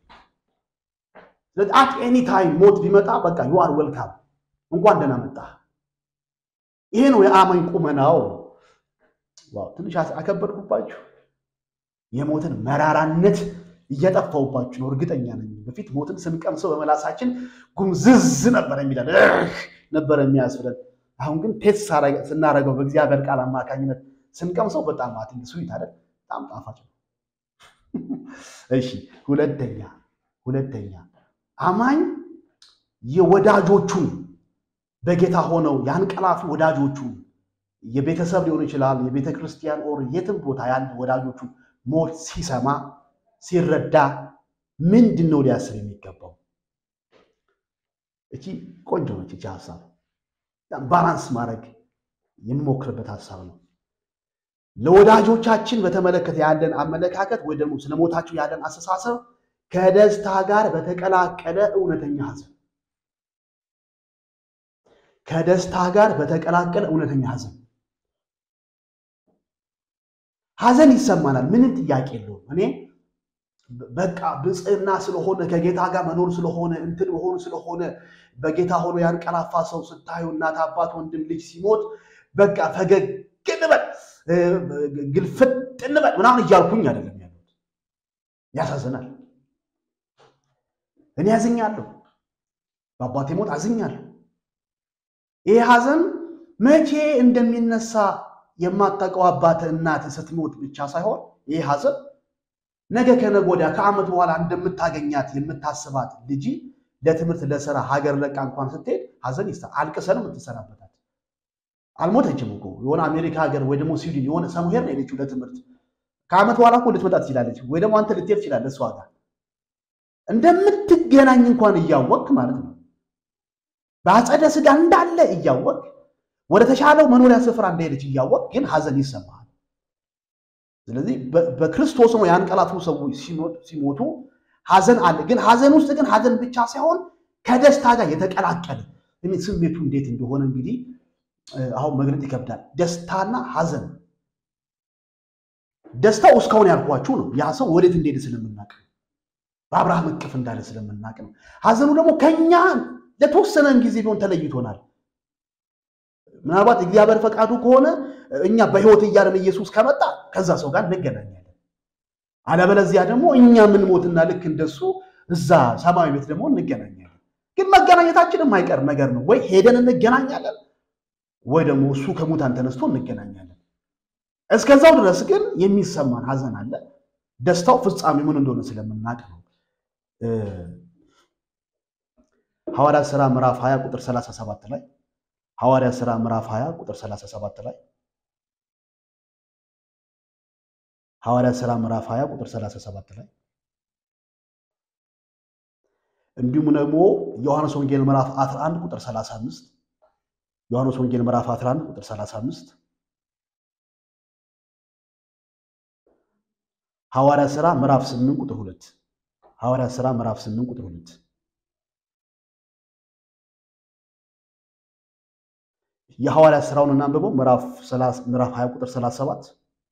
ስለዚህ አት ኤኒ ታይም ሞት ቢመጣ በቃ ዩ አር ዌልካም፣ እንኳን ደህና መጣ። ይሄ ነው የአማኝ ቁመናው። ዋው ትንሽ አከበድኩባችሁ። የሞትን መራራነት እየጠፋውባችሁ ነው፣ እርግጠኛ ነኝ። በፊት ሞትን ስንቀምሰው በመላሳችን ጉምዝዝ ነበር የሚለን ነበር የሚያስብለን። አሁን ግን ቴስት ስናደርገው በእግዚአብሔር ቃል አማካኝነት ስንቀምሰው በጣም አትንግ ስዊት አይደል? በጣም ጣፋጭ ነው። እሺ ሁለተኛ ሁለተኛ አማኝ የወዳጆቹን በጌታ ሆነው ያንቀላፉ ወዳጆቹን የቤተሰብ ሊሆን ይችላል፣ የቤተ ክርስቲያን ኦር የትም ቦታ ያለ ወዳጆቹን ሞት ሲሰማ ሲረዳ ምንድን ነው ሊያስብ የሚገባው? እቺ ቆንጆ ነች። እቺ ሀሳብ ባላንስ ማድረግ የምሞክርበት ሀሳብ ነው። ለወዳጆቻችን በተመለከተ ያለን አመለካከት ወይ ደግሞ ስለ ሞታቸው ያለን አስተሳሰብ ከደስታ ጋር በተቀላቀለ እውነተኛ ሐዘን ከደስታ ጋር በተቀላቀለ እውነተኛ ሐዘን ሐዘን ይሰማናል። ምንም ጥያቄ የለውም። እኔ በቃ ብፅዕና ስለሆነ ከጌታ ጋር መኖር ስለሆነ እንትን መሆኑ ስለሆነ በጌታ ሆኖ ያንቀላፋ ሰው ስታዩ እናት፣ አባት፣ ወንድም፣ ልጅ ሲሞት በቃ ፈገግ እንበል ግልፍጥ እንበል ምናምን እያልኩኝ አይደለም ያሉት። ያሳዝናል። እኔ አዝኛለሁ፣ በአባቴ ሞት አዝኛለሁ። ይህ ሐዘን መቼ እንደሚነሳ የማታውቀው አባት እናት ስትሞት ብቻ ሳይሆን ይህ ሐዘን ነገ ከነገ ወዲያ ከዓመት በኋላ እንደምታገኛት የምታስባት ልጅ ለትምህርት ለስራ ሀገር ለቃ እንኳን ስትሄድ ሐዘን ይሳ አልቅሰን የምትሰናበታት አልሞተችም እኮ የሆነ አሜሪካ ሀገር ወይ ደግሞ ስዊድን የሆነ ሰሙሄር ነው የሄደችው ለትምህርት። ከዓመት በኋላ እኮ ልትመጣ ትችላለች፣ ወይ ደግሞ አንተ ልትሄድ ትችላለህ እሷ ጋር እንደምትገናኝ እንኳን እያወቅህ ማለት ነው። በአጸደ ሥጋ እንዳለ እያወቅ ወደ ተሻለው መኖሪያ ስፍራ እንደሄደች እያወቅ ግን ሐዘን ይሰማሃል። ስለዚህ በክርስቶስ ነው ያንቀላፉ ሰዎች ሲሞቱ ሐዘን አለ። ግን ሐዘን ውስጥ ግን ሐዘን ብቻ ሳይሆን ከደስታ ጋር የተቀላቀለ ስሜቱ እንዴት እንደሆነ እንግዲህ አሁን መግለጥ ይከብዳል። ደስታና ሐዘን ደስታው እስካሁን ያልኳችሁ ነው። ያ ሰው ወዴት እንደሄደ ስለምናቅ ነው። በአብርሃም እቅፍ እንዳለ ስለምናቅ ነው። ሐዘኑ ደግሞ ከኛ ለተወሰነን ጊዜ ቢሆን ተለይቶናል። ምናልባት እግዚአብሔር ፈቃዱ ከሆነ እኛ በሕይወት እያለን ኢየሱስ ከመጣ ከዛ ሰው ጋር እንገናኛለን። አለበለዚያ ደግሞ እኛ የምንሞትና ልክ እንደሱ እዛ ሰማያዊ ቤት ደግሞ እንገናኛለን። ግን መገናኘታችን የማይቀር ነገር ነው። ወይ ሄደን እንገናኛለን፣ ወይ ደግሞ እሱ ከሙታን ተነስቶ እንገናኛለን። እስከዛው ድረስ ግን የሚሰማን ሐዘን አለ። ደስታው ፍጻሜ ምን እንደሆነ ስለምናውቅ ነው። ሐዋርያት ሥራ ምዕራፍ 20 ቁጥር 37 ላይ ሐዋርያት ሥራ ምዕራፍ 20 ቁጥር 37 ላይ ሐዋርያት ሥራ ምዕራፍ 20 ቁጥር 37 ላይ እንዲሁም ደግሞ ዮሐንስ ወንጌል ምዕራፍ 11 ቁጥር 35 ዮሐንስ ወንጌል ምዕራፍ 11 ቁጥር 35 ሐዋርያት ሥራ ምዕራፍ 8 ቁጥር 2 ሐዋርያት ሥራ ምዕራፍ 8 ቁጥር 2 የሐዋርያት ሥራውን እናንብበው ምዕራፍ 20 ቁጥር 37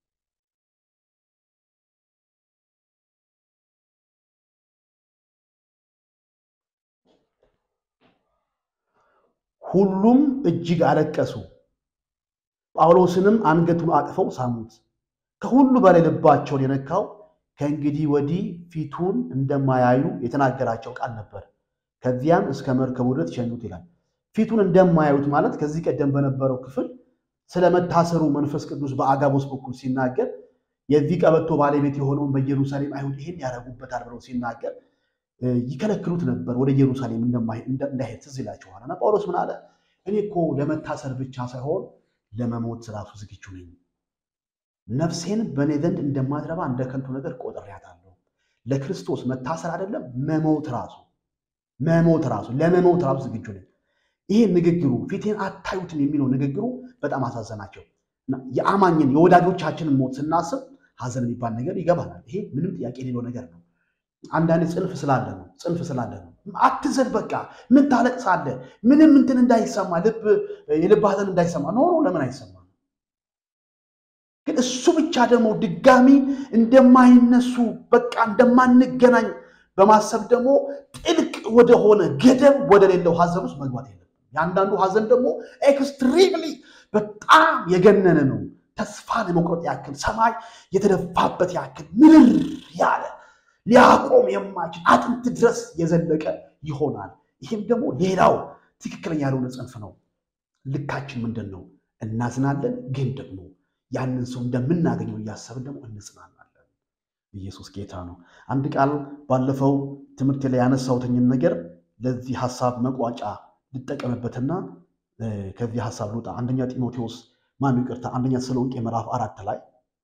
ሁሉም እጅግ አለቀሱ፣ ጳውሎስንም አንገቱን አቅፈው ሳሙት። ከሁሉ በላይ ልባቸውን የነካው ከእንግዲህ ወዲህ ፊቱን እንደማያዩ የተናገራቸው ቃል ነበር። ከዚያም እስከ መርከቡ ድረስ ሸኙት ይላል። ፊቱን እንደማያዩት ማለት ከዚህ ቀደም በነበረው ክፍል ስለመታሰሩ መንፈስ ቅዱስ በአጋቦስ በኩል ሲናገር የዚህ ቀበቶ ባለቤት የሆነውን በኢየሩሳሌም አይሁድ ይህን ያደርጉበታል ብለው ሲናገር ይከለክሉት ነበር። ወደ ኢየሩሳሌም እንዳይሄድ ትዝ ይላችኋል። እና ጳውሎስ ምን አለ? እኔ እኮ ለመታሰር ብቻ ሳይሆን ለመሞት ራሱ ዝግጁ ነኝ። ነፍሴን በእኔ ዘንድ እንደማትረባ እንደ ከንቱ ነገር ቆጥሬያታለሁ። ለክርስቶስ መታሰር አይደለም መሞት ራሱ መሞት ራሱ ለመሞት ራሱ ዝግጁ ነኝ። ይሄ ንግግሩ ፊቴን አታዩትም የሚለው ንግግሩ በጣም አሳዘናቸው። የአማኝን የወዳጆቻችንን ሞት ስናስብ ሐዘን የሚባል ነገር ይገባናል። ይሄ ምንም ጥያቄ የሌለው ነገር ነው። አንዳንድ ጽንፍ ስላለ ነው ጽንፍ ስላለ ነው። አትዘን በቃ ምን ታለቅሳለህ? ምንም እንትን እንዳይሰማ ልብ የልብ ሐዘን እንዳይሰማ ኖሮ ለምን አይሰማ? ግን እሱ ብቻ ደግሞ ድጋሚ እንደማይነሱ በቃ እንደማንገናኝ በማሰብ ደግሞ ጥልቅ ወደሆነ ገደብ ወደሌለው ሐዘን ውስጥ መግባት የለም። የአንዳንዱ ሐዘን ደግሞ ኤክስትሪምሊ በጣም የገነነ ነው። ተስፋን የመቁረጥ ያክል ሰማይ የተደፋበት ያክል ምርር ያለ ሊያቆም የማይችል አጥንት ድረስ የዘለቀ ይሆናል። ይህም ደግሞ ሌላው ትክክለኛ ያልሆነ ጽንፍ ነው። ልካችን ምንድን ነው? እናዝናለን፣ ግን ደግሞ ያንን ሰው እንደምናገኘው እያሰብን ደግሞ እንጽናናለን። ኢየሱስ ጌታ ነው። አንድ ቃል ባለፈው ትምህርት ላይ ያነሳሁትኝን ነገር ለዚህ ሀሳብ መቋጫ ልጠቀምበትና ከዚህ ሀሳብ ልውጣ። አንደኛ ጢሞቴዎስ ማነው ይቅርታ፣ አንደኛ ተሰሎንቄ ምዕራፍ አራት ላይ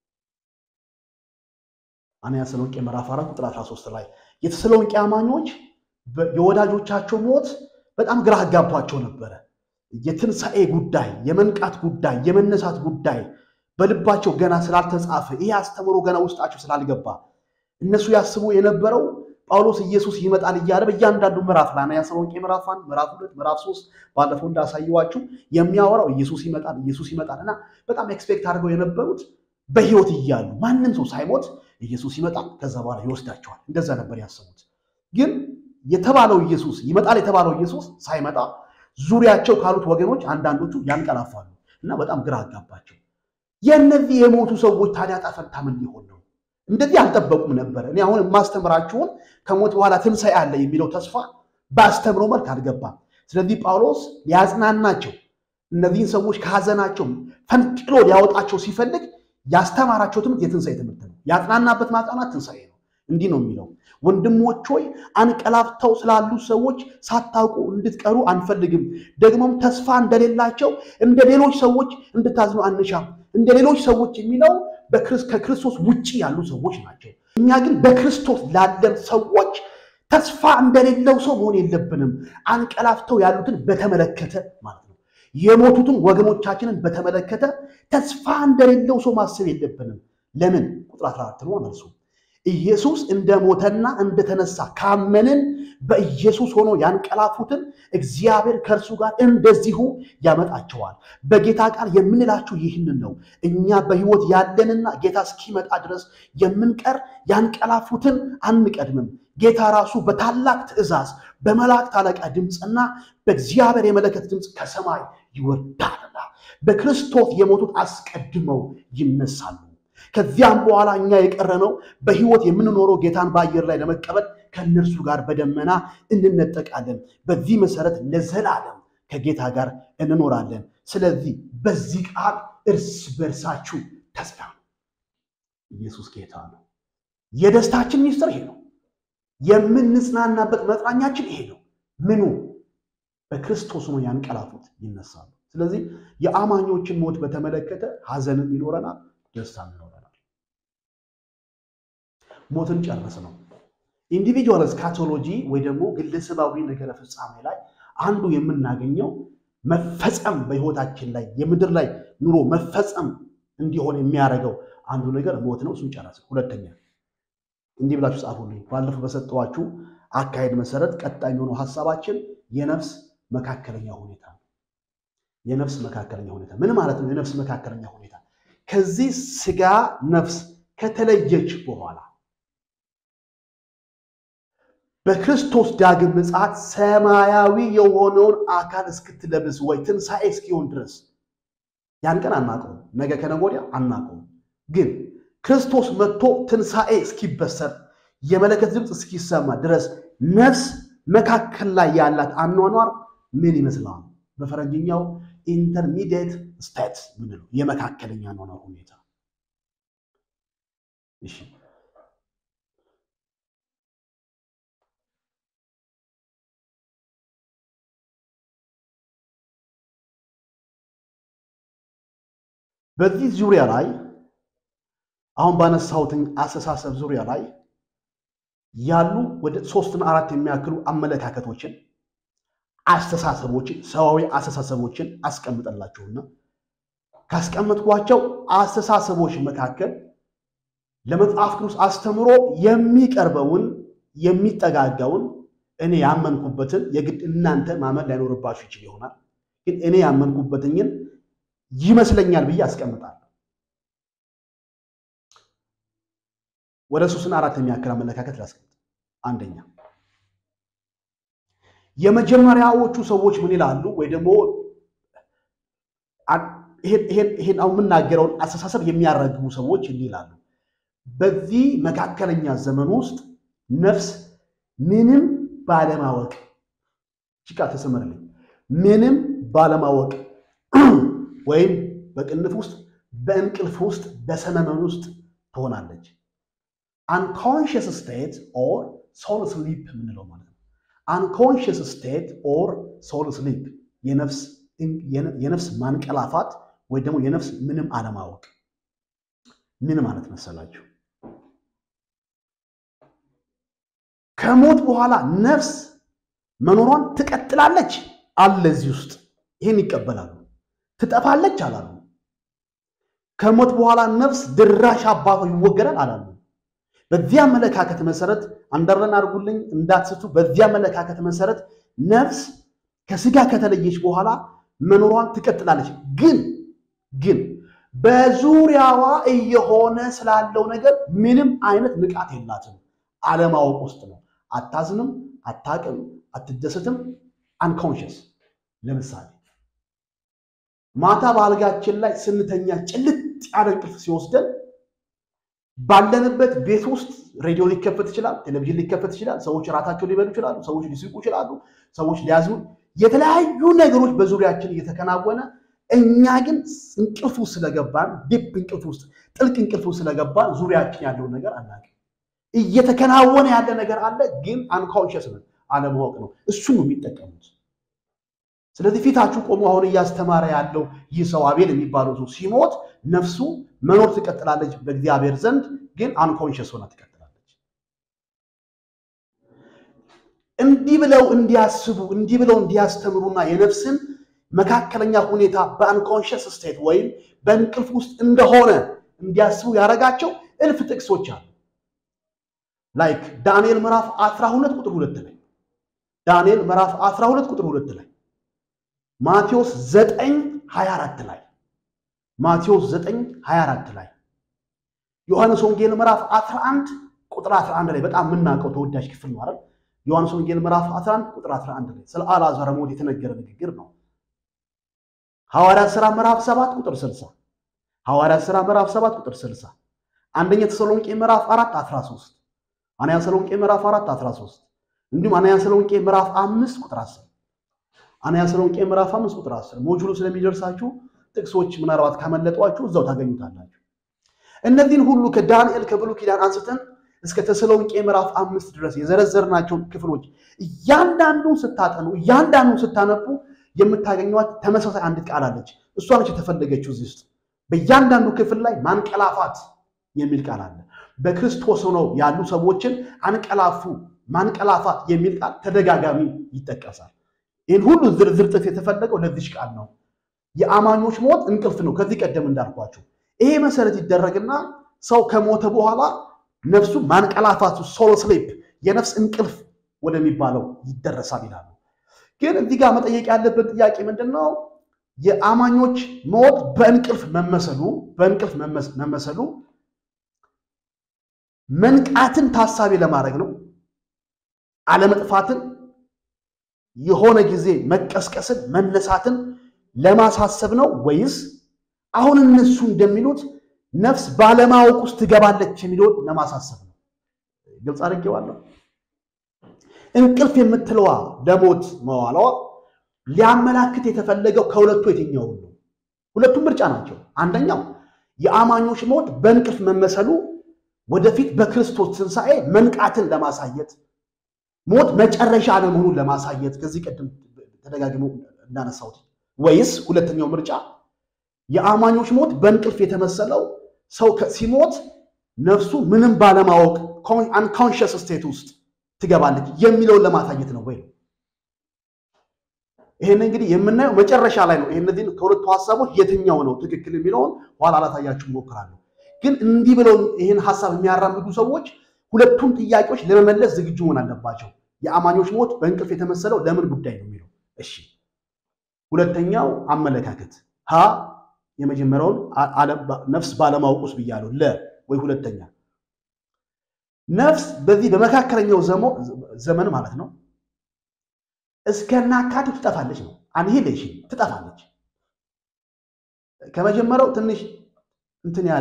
አንደኛ ተሰሎንቄ ምዕራፍ አራት ቁጥር 13 ላይ የተሰሎንቄ አማኞች የወዳጆቻቸው ሞት በጣም ግራ አጋብቷቸው ነበረ። የትንሣኤ ጉዳይ፣ የመንቃት ጉዳይ፣ የመነሳት ጉዳይ በልባቸው ገና ስላልተጻፈ ይሄ አስተምሮ ገና ውስጣቸው ስላልገባ እነሱ ያስቡ የነበረው ጳውሎስ ኢየሱስ ይመጣል እያለ በእያንዳንዱ ምዕራፍ ላይ አንደኛ ተሰሎንቄ ምዕራፍ አንድ ምዕራፍ ሁለት ምዕራፍ ሶስት ባለፈው እንዳሳየዋችሁ የሚያወራው ኢየሱስ ይመጣል ኢየሱስ ይመጣል እና በጣም ኤክስፔክት አድርገው የነበሩት በሕይወት እያሉ ማንም ሰው ሳይሞት ኢየሱስ ይመጣል ከዛ በኋላ ይወስዳቸዋል። እንደዛ ነበር ያሰቡት። ግን የተባለው ኢየሱስ ይመጣል የተባለው ኢየሱስ ሳይመጣ ዙሪያቸው ካሉት ወገኖች አንዳንዶቹ ያንቀላፋሉ እና በጣም ግራ አጋባቸው። የእነዚህ የሞቱ ሰዎች ታዲያ ዕጣ ፈንታ ምን ሊሆን ነው? እንደዚህ አልጠበቁም ነበር። እኔ አሁን የማስተምራችሁን ከሞት በኋላ ትንሣኤ አለ የሚለው ተስፋ በአስተምሮ መልክ አልገባም። ስለዚህ ጳውሎስ ሊያጽናናቸው እነዚህን ሰዎች ከሐዘናቸው ፈንቅሎ ሊያወጣቸው ሲፈልግ ያስተማራቸው ትምህርት የትንሣኤ ትምህርት ነው። ያጽናናበት ማጽናናት ትንሣኤ ነው። እንዲህ ነው የሚለው ወንድሞች ሆይ አንቀላፍተው ስላሉ ሰዎች ሳታውቁ እንድትቀሩ አንፈልግም። ደግሞም ተስፋ እንደሌላቸው እንደ ሌሎች ሰዎች እንድታዝኑ አንሻም። እንደ ሌሎች ሰዎች የሚለው ከክርስቶስ ውጭ ያሉ ሰዎች ናቸው። እኛ ግን በክርስቶስ ላለን ሰዎች ተስፋ እንደሌለው ሰው መሆን የለብንም። አንቀላፍተው ያሉትን በተመለከተ ማለት ነው። የሞቱትን ወገኖቻችንን በተመለከተ ተስፋ እንደሌለው ሰው ማሰብ የለብንም። ለምን? ቁጥር 14 ነው መልሱ። ኢየሱስ እንደሞተና እንደተነሳ ካመንን በኢየሱስ ሆኖ ያንቀላፉትን እግዚአብሔር ከእርሱ ጋር እንደዚሁ ያመጣቸዋል። በጌታ ቃል የምንላችሁ ይህንን ነው። እኛ በሕይወት ያለንና ጌታ እስኪመጣ ድረስ የምንቀር ያንቀላፉትን አንቀድምም። ጌታ ራሱ በታላቅ ትእዛዝ በመላእክት አለቃ ድምፅና በእግዚአብሔር የመለከት ድምፅ ከሰማይ ይወርዳልና በክርስቶስ የሞቱት አስቀድመው ይነሳሉ። ከዚያም በኋላ እኛ የቀረነው በሕይወት የምንኖረው ጌታን በአየር ላይ ለመቀበል ከእነርሱ ጋር በደመና እንነጠቃለን። በዚህ መሰረት ለዘላለም ከጌታ ጋር እንኖራለን። ስለዚህ በዚህ ቃል እርስ በርሳችሁ ተጽናኑ። ኢየሱስ ጌታ ነው። የደስታችን ሚስጥር ይሄ ነው። የምንጽናናበት መጽናኛችን ይሄ ነው። ምኑ በክርስቶስ ነው ያንቀላፉት ይነሳሉ። ስለዚህ የአማኞችን ሞት በተመለከተ ሐዘንም ይኖረናል፣ ደስታም ይኖረናል። ሞትን ጨርስ ነው። ኢንዲቪጁዋል ስካቶሎጂ ወይ ደግሞ ግለሰባዊ ነገረ ፍጻሜ ላይ አንዱ የምናገኘው መፈጸም በህይወታችን ላይ የምድር ላይ ኑሮ መፈጸም እንዲሆን የሚያደርገው አንዱ ነገር ሞት ነው። እሱን ጨረስ። ሁለተኛ እንዲህ ብላችሁ ጻፉልኝ። ባለፈው በሰጠኋችሁ አካሄድ መሰረት ቀጣይ የሆነው ሀሳባችን የነፍስ መካከለኛ ሁኔታ ነው። የነፍስ መካከለኛ ሁኔታ ምን ማለት ነው? የነፍስ መካከለኛ ሁኔታ ከዚህ ስጋ ነፍስ ከተለየች በኋላ በክርስቶስ ዳግም ምጽአት ሰማያዊ የሆነውን አካል እስክትለብስ ወይ ትንሣኤ እስኪሆን ድረስ ያን ቀን አናውቀውም። ነገ ከነገ ወዲያ አናውቀውም። ግን ክርስቶስ መጥቶ ትንሣኤ እስኪበሰር የመለከት ድምፅ እስኪሰማ ድረስ ነፍስ መካከል ላይ ያላት አኗኗር ምን ይመስላል? በፈረንጅኛው ኢንተርሚዲየት ስቴት ምንለው የመካከለኛ አኗኗር ሁኔታ። እሺ በዚህ ዙሪያ ላይ አሁን ባነሳሁትን አስተሳሰብ ዙሪያ ላይ ያሉ ወደ ሶስትና አራት የሚያክሉ አመለካከቶችን፣ አስተሳሰቦችን፣ ሰዋዊ አስተሳሰቦችን አስቀምጠላችሁና ካስቀመጥኳቸው አስተሳሰቦች መካከል ለመጽሐፍ ቅዱስ አስተምሮ የሚቀርበውን የሚጠጋጋውን እኔ ያመንኩበትን የግድ እናንተ ማመን ላይኖርባችሁ ይችል ይሆናል። ግን እኔ ያመንኩበትኝን ይመስለኛል ብዬ አስቀምጣለሁ። ወደ ሶስትና አራት የሚያክል አመለካከት ላስቀምጥ። አንደኛ የመጀመሪያዎቹ ሰዎች ምን ይላሉ? ወይ ደግሞ ይሄን አሁን የምናገረውን አስተሳሰብ የሚያራግቡ ሰዎች እንዲህ ይላሉ። በዚህ መካከለኛ ዘመን ውስጥ ነፍስ ምንም ባለማወቅ ጭቃ ተሰመርልኝ ምንም ባለማወቅ ወይም በቅንፍ ውስጥ በእንቅልፍ ውስጥ በሰመመን ውስጥ ትሆናለች። አንኮንሽስ ስቴት ኦር ሶል ስሊፕ የምንለው ማለት ነው። አንኮንሽስ ስቴት ኦር ሶል ስሊፕ የነፍስ ማንቀላፋት ወይ ደግሞ የነፍስ ምንም አለማወቅ ምን ማለት መሰላችሁ? ከሞት በኋላ ነፍስ መኖሯን ትቀጥላለች አለ እዚህ ውስጥ ይህን ይቀበላሉ። ትጠፋለች አላሉ። ከሞት በኋላ ነፍስ ድራሽ አባቷ ይወገዳል አላሉ። በዚህ አመለካከት መሰረት አንደርለን አድርጉልኝ እንዳትስቱ። በዚህ አመለካከት መሰረት ነፍስ ከስጋ ከተለየች በኋላ መኖሯን ትቀጥላለች። ግን ግን በዙሪያዋ እየሆነ ስላለው ነገር ምንም አይነት ንቃት የላትም። አለማወቅ ውስጥ ነው። አታዝንም፣ አታቅም፣ አትደስትም። አንኮንሽስ ለምሳሌ ማታ በአልጋችን ላይ ስንተኛ ጭልጥ ያለ እንቅልፍ ሲወስደን ባለንበት ቤት ውስጥ ሬዲዮ ሊከፈት ይችላል፣ ቴሌቪዥን ሊከፈት ይችላል። ሰዎች ራታቸውን ሊበሉ ይችላሉ። ሰዎች ሊስቁ ይችላሉ። ሰዎች ሊያዝኑ፣ የተለያዩ ነገሮች በዙሪያችን እየተከናወነ እኛ ግን እንቅልፍ ውስጥ ስለገባን ዲፕ እንቅልፍ ውስጥ ጥልቅ እንቅልፍ ውስጥ ስለገባን ዙሪያችን ያለውን ነገር አናውቅም። እየተከናወነ ያለ ነገር አለ፣ ግን አንኮንሽስ ነን፣ አለማወቅ ነው። እሱን ነው የሚጠቀሙት። ስለዚህ ፊታችሁ ቆሞ አሁን እያስተማረ ያለው ይህ ሰው አቤል የሚባለው ሰው ሲሞት ነፍሱ መኖር ትቀጥላለች በእግዚአብሔር ዘንድ ግን አንኮንሽስ ሆና ትቀጥላለች። እንዲህ ብለው እንዲያስቡ እንዲህ ብለው እንዲያስተምሩና የነፍስን መካከለኛ ሁኔታ በአንኮንሽስ ስቴት ወይም በእንቅልፍ ውስጥ እንደሆነ እንዲያስቡ ያደረጋቸው እልፍ ጥቅሶች አሉ። ላይክ ዳንኤል ምዕራፍ 12 ቁጥር 2 ላይ ዳንኤል ምዕራፍ 12 ቁጥር 2 ላይ ማቴዎስ 9 24 ላይ ማቴዎስ 9 24 ላይ ዮሐንስ ወንጌል ምዕራፍ 11 ቁጥር 11 ላይ በጣም የምናውቀው ተወዳጅ ክፍል ነው አይደል? ዮሐንስ ወንጌል ምዕራፍ 11 ቁጥር 11 ላይ ስለ አልዓዛር ሞት የተነገረ ንግግር ነው። ሐዋርያት ሥራ ምዕራፍ 7 ቁጥር 60 ሐዋርያት ሥራ ምዕራፍ 7 ቁጥር 60 አንደኛ ተሰሎንቄ ምዕራፍ 4 13 አንደኛ ተሰሎንቄ ምዕራፍ 4 13 እንዲሁም አንደኛ ተሰሎንቄ ምዕራፍ 5 ቁጥር 10 አንደኛ ተሰሎንቄ ምዕራፍ 5 ቁጥር 10 ሞጁሉ ስለሚደርሳችሁ ጥቅሶች ምናልባት ካመለጧችሁ እዛው ታገኙታላችሁ። እነዚህን ሁሉ ከዳንኤል ከብሉይ ኪዳን አንስተን እስከ ተሰሎንቄ ምዕራፍ አምስት ድረስ የዘረዘርናቸውን ክፍሎች እያንዳንዱን ስታጠኑ እያንዳንዱን ስታነቡ የምታገኟት ተመሳሳይ አንድ ቃል አለች። እሷ ነች የተፈለገችው እዚህ ውስጥ በእያንዳንዱ ክፍል ላይ ማንቀላፋት የሚል ቃል አለ። በክርስቶስ ሆነው ያሉ ሰዎችን አንቀላፉ፣ ማንቀላፋት የሚል ቃል ተደጋጋሚ ይጠቀሳል። ይህን ሁሉ ዝርዝር ጥፍ የተፈለገው ለዚች ቃል ነው። የአማኞች ሞት እንቅልፍ ነው። ከዚህ ቀደም እንዳልኳቸው ይሄ መሰረት ይደረግና ሰው ከሞተ በኋላ ነፍሱ ማንቀላፋቱ ሶሎ ስሊፕ የነፍስ እንቅልፍ ወደሚባለው ይደረሳል ይላሉ። ግን እዚህ ጋር መጠየቅ ያለበት ጥያቄ ምንድን ነው? የአማኞች ሞት በእንቅልፍ መመሰሉ በእንቅልፍ መመሰሉ መንቃትን ታሳቢ ለማድረግ ነው? አለመጥፋትን፣ የሆነ ጊዜ መቀስቀስን፣ መነሳትን ለማሳሰብ ነው ወይስ አሁን እነሱ እንደሚሉት ነፍስ ባለማወቅ ውስጥ ትገባለች የሚለውን ለማሳሰብ ነው? ግልጽ አድርጌዋለሁ። እንቅልፍ የምትለዋ ለሞት መዋሏ ሊያመላክት የተፈለገው ከሁለቱ የትኛውን ነው? ሁለቱም ምርጫ ናቸው። አንደኛው የአማኞች ሞት በእንቅልፍ መመሰሉ ወደፊት በክርስቶስ ትንሣኤ መንቃትን ለማሳየት ሞት መጨረሻ አለመሆኑን ለማሳየት ከዚህ ቀደም ተደጋግሞ እንዳነሳሁት፣ ወይስ ሁለተኛው ምርጫ የአማኞች ሞት በእንቅልፍ የተመሰለው ሰው ሲሞት ነፍሱ ምንም ባለማወቅ አንኮንሽስ ስቴት ውስጥ ትገባለች የሚለውን ለማሳየት ነው ወይ? ይህን እንግዲህ የምናየው መጨረሻ ላይ ነው። እነዚህን ከሁለቱ ሀሳቦች የትኛው ነው ትክክል የሚለውን ኋላ ላሳያችሁ እሞክራለሁ። ግን እንዲህ ብለው ይህን ሀሳብ የሚያራምዱ ሰዎች ሁለቱም ጥያቄዎች ለመመለስ ዝግጁ መሆን አለባቸው። የአማኞች ሞት በእንቅልፍ የተመሰለው ለምን ጉዳይ ነው የሚለው እሺ። ሁለተኛው አመለካከት ሀ የመጀመሪያውን ነፍስ ባለማወቅ ውስጥ ብያለሁ። ለ ወይ ሁለተኛ ነፍስ በዚህ በመካከለኛው ዘመን ማለት ነው እስከናካቴው ትጠፋለች ነው። አንሂሌሽን ትጠፋለች። ከመጀመሪያው ትንሽ እንትን ያለ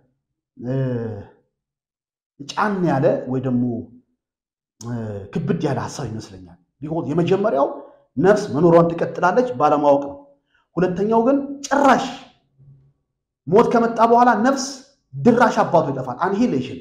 ጫን ያለ ወይ ደግሞ ክብድ ያለ ሀሳብ ይመስለኛል። ቢሆን የመጀመሪያው ነፍስ መኖሯን ትቀጥላለች ባለማወቅ ነው። ሁለተኛው ግን ጭራሽ ሞት ከመጣ በኋላ ነፍስ ድራሽ አባቱ ይጠፋል። አንሂሌሽን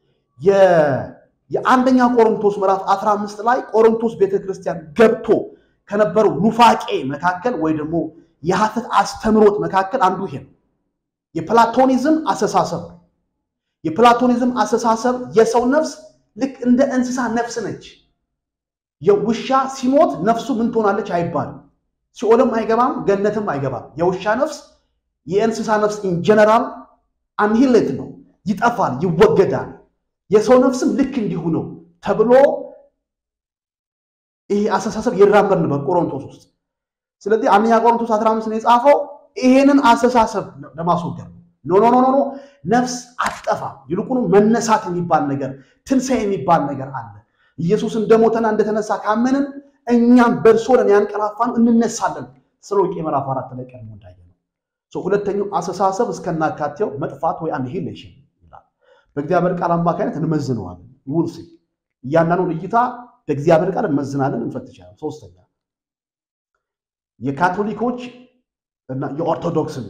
የአንደኛ ቆሮንቶስ ምዕራፍ 15 ላይ ቆሮንቶስ ቤተክርስቲያን ገብቶ ከነበረው ኑፋቄ መካከል ወይ ደግሞ የሐሰት አስተምሮት መካከል አንዱ ይሄ ነው። የፕላቶኒዝም አስተሳሰብ ነው። የፕላቶኒዝም አስተሳሰብ የሰው ነፍስ ልክ እንደ እንስሳ ነፍስ ነች። የውሻ ሲሞት ነፍሱ ምን ትሆናለች አይባልም። ሲኦልም አይገባም፣ ገነትም አይገባም። የውሻ ነፍስ የእንስሳ ነፍስ ኢንጀነራል አንሂሌት ነው፣ ይጠፋል፣ ይወገዳል። የሰው ነፍስም ልክ እንዲሁ ነው ተብሎ ይሄ አስተሳሰብ ይራመድ ነበር ቆሮንቶስ ውስጥ። ስለዚህ አንደኛ ቆሮንቶስ 15 ነው የጻፈው ይሄንን አስተሳሰብ ለማስወገድ ነው። ኖ ኖ ኖ ኖ ነፍስ አትጠፋም። ይልቁኑ መነሳት የሚባል ነገር ትንሣኤ የሚባል ነገር አለ። ኢየሱስ እንደሞተና እንደተነሳ ካመንን እኛም በእርሱ ሆነን ያንቀላፋን እንነሳለን። ተሰሎንቄ ምዕራፍ አራት ላይ ቀድሞ እንዳየ ነው። ሁለተኛው አስተሳሰብ እስከናካቴው መጥፋት ወይ አንሂሌሽን ይላል። በእግዚአብሔር ቃል አማካኝነት እንመዝነዋለን። ውልሲ እያንዳንዱን እይታ በእግዚአብሔር ቃል እንመዝናለን፣ እንፈትሻለን። ሶስተኛ የካቶሊኮች እና የኦርቶዶክስን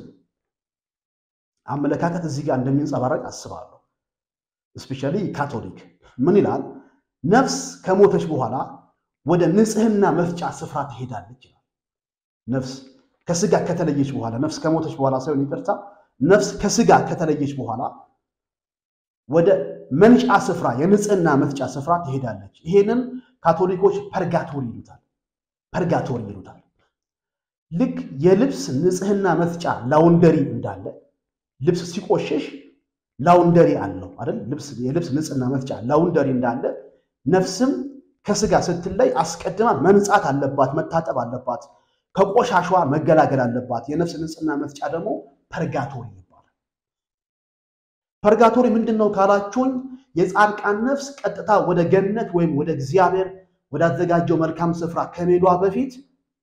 አመለካከት እዚህ ጋር እንደሚንጸባረቅ አስባለሁ። እስፔሻሊ ካቶሊክ ምን ይላል? ነፍስ ከሞተች በኋላ ወደ ንጽህና መፍጫ ስፍራ ትሄዳለች ይላል። ነፍስ ከስጋ ከተለየች በኋላ ነፍስ ከሞተች በኋላ ሳይሆን ይቅርታ፣ ነፍስ ከስጋ ከተለየች በኋላ ወደ መንጫ ስፍራ የንጽህና መፍጫ ስፍራ ትሄዳለች። ይሄንን ካቶሊኮች ፐርጋቶሪ ይሉታል። ፐርጋቶሪ ይሉታል። ልክ የልብስ ንጽህና መስጫ ላውንደሪ እንዳለ ልብስ ሲቆሸሽ ላውንደሪ አለው አይደል? የልብስ ንጽህና መስጫ ላውንደሪ እንዳለ ነፍስም ከስጋ ስትለይ አስቀድማ መንጻት አለባት፣ መታጠብ አለባት፣ ከቆሻሿ መገላገል አለባት። የነፍስ ንጽህና መስጫ ደግሞ ፐርጋቶሪ ይባላል። ፐርጋቶሪ ምንድን ነው ካላችሁኝ፣ የጻድቃን ነፍስ ቀጥታ ወደ ገነት ወይም ወደ እግዚአብሔር ወዳዘጋጀው መልካም ስፍራ ከመሄዷ በፊት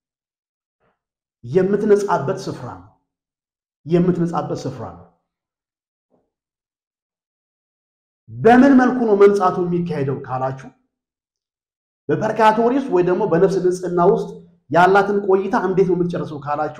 የምትነጻበት ስፍራ ነው። የምትነጻበት ስፍራ ነው። በምን መልኩ ነው መንጻቱ የሚካሄደው ካላችሁ በፐርካቶሪ ውስጥ ወይ ደግሞ በነፍስ ንጽህና ውስጥ ያላትን ቆይታ እንዴት ነው የምትጨርሰው ካላችሁ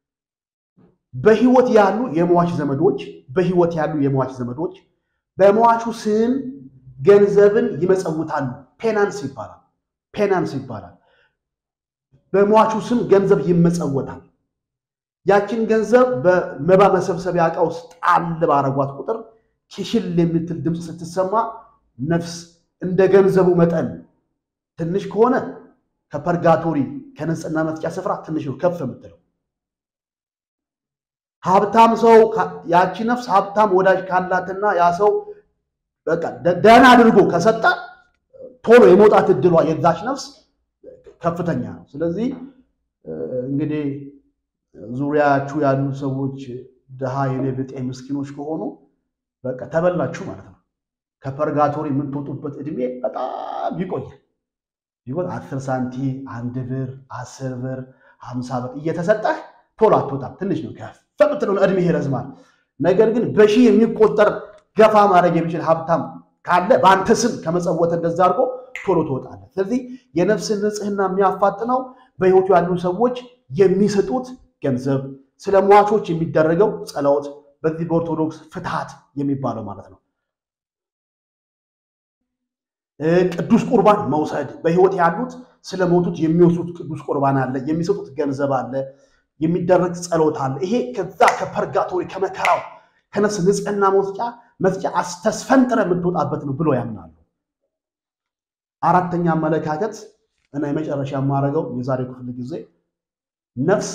በህይወት ያሉ የሟች ዘመዶች በህይወት ያሉ የሟች ዘመዶች በሟቹ ስም ገንዘብን ይመጸውታሉ። ፔናንስ ይባላል። ፔናንስ ይባላል። በሟቹ ስም ገንዘብ ይመጸወታል። ያችን ገንዘብ በመባ መሰብሰቢያ ዕቃ ውስጥ ጣል ባረጓት ቁጥር ኪሽል የምትል ድምፅ ስትሰማ ነፍስ እንደ ገንዘቡ መጠን ትንሽ ከሆነ ከፐርጋቶሪ ከንጽህና መስጫ ስፍራ ትንሽ ነው ከፍ የምትለው። ሀብታም ሰው ያቺ ነፍስ ሀብታም ወዳጅ ካላትና ያ ሰው በቃ ደህና አድርጎ ከሰጠ ቶሎ የመውጣት እድሏ የዛች ነፍስ ከፍተኛ ነው። ስለዚህ እንግዲህ ዙሪያችሁ ያሉ ሰዎች ድሃ የኔ ብጤ ምስኪኖች ከሆኑ በቃ ተበላችሁ ማለት ነው። ከፐርጋቶሪ የምትወጡበት እድሜ በጣም ይቆያል። ቢሆን አስር ሳንቲ አንድ ብር አስር ብር ሀምሳ ብር እየተሰጠህ ቶሎ አትወጣም። ትንሽ ነው ከፍ የምትለውን እድሜ ይረዝማል። ነገር ግን በሺህ የሚቆጠር ገፋ ማድረግ የሚችል ሀብታም ካለ በአንተ ስም ከመጸወተ እንደዛ አድርጎ ቶሎ ትወጣለህ። ስለዚህ የነፍስን ንጽህና የሚያፋጥነው በሕይወቱ ያሉ ሰዎች የሚሰጡት ገንዘብ፣ ስለ ሟቾች የሚደረገው ጸሎት፣ በዚህ በኦርቶዶክስ ፍትሐት የሚባለው ማለት ነው። ቅዱስ ቁርባን መውሰድ በሕይወት ያሉት ስለሞቱት የሚወስዱት ቅዱስ ቁርባን አለ፣ የሚሰጡት ገንዘብ አለ፣ የሚደረግ ጸሎት አለ። ይሄ ከዛ ከፐርጋቶሪ ከመከራው ከነፍስ ንጽህና መውጫ መስጫ አስተስፈንጥረ የምትወጣበት ነው ብሎ ያምናሉ። አራተኛ አመለካከት እና የመጨረሻ የማደርገው የዛሬው ክፍል ጊዜ ነፍስ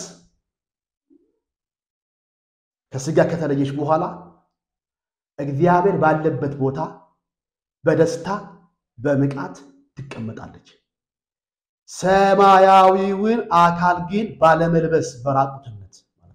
ከስጋ ከተለየች በኋላ እግዚአብሔር ባለበት ቦታ በደስታ በንቃት ትቀመጣለች። ሰማያዊውን አካል ግን ባለመልበስ በራቁትነት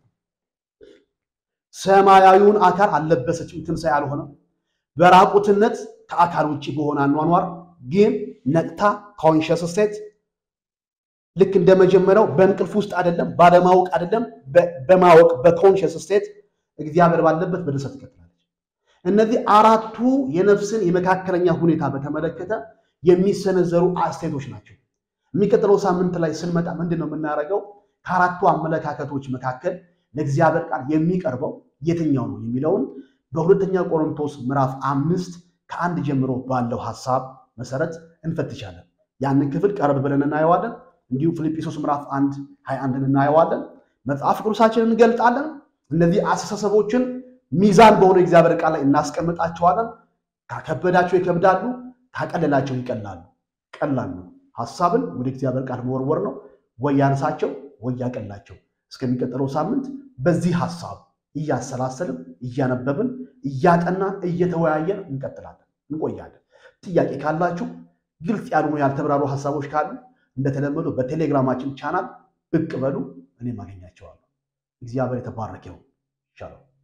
ሰማያዊውን አካል አልለበሰችም፣ ትንሣኤ አልሆነም። በራቁትነት ከአካል ውጭ በሆነ አኗኗር ግን ነቅታ ኮንሽስ ስቴት ልክ እንደ መጀመሪያው በእንቅልፍ ውስጥ አይደለም፣ ባለማወቅ አይደለም፣ በማወቅ በኮንሽስ ስቴት እግዚአብሔር ባለበት በደስታ ትቀጥላለች። እነዚህ አራቱ የነፍስን የመካከለኛ ሁኔታ በተመለከተ የሚሰነዘሩ አስተያየቶች ናቸው። የሚቀጥለው ሳምንት ላይ ስንመጣ ምንድን ነው የምናደርገው? ከአራቱ አመለካከቶች መካከል ለእግዚአብሔር ቃል የሚቀርበው የትኛው ነው የሚለውን በሁለተኛ ቆሮንቶስ ምዕራፍ አምስት ከአንድ ጀምሮ ባለው ሀሳብ መሰረት እንፈትሻለን። ያንን ክፍል ቀረብ ብለን እናየዋለን። እንዲሁም ፊልጵስዩስ ምዕራፍ አንድ ሀያ አንድን እናየዋለን። መጽሐፍ ቅዱሳችንን እንገልጣለን። እነዚህ አስተሳሰቦችን ሚዛን በሆነ እግዚአብሔር ቃል ላይ እናስቀምጣቸዋለን። ካከበዳቸው ይከብዳሉ፣ ካቀለላቸው ይቀላሉ። ቀላል ነው። ሀሳብን ወደ እግዚአብሔር ቃል መወርወር ነው። ወይ ያንሳቸው ወይ ያቀላቸው። እስከሚቀጥለው ሳምንት በዚህ ሀሳብ እያሰላሰልን እያነበብን እያጠናን እየተወያየን እንቀጥላለን እንቆያለን። ጥያቄ ካላችሁ ግልጽ ያልሆኑ ያልተብራሩ ሀሳቦች ካሉ እንደተለመዱ በቴሌግራማችን ቻናል ብቅ በሉ፣ እኔም አገኛቸዋለሁ። እግዚአብሔር የተባረከ ይሁን። ሻሎም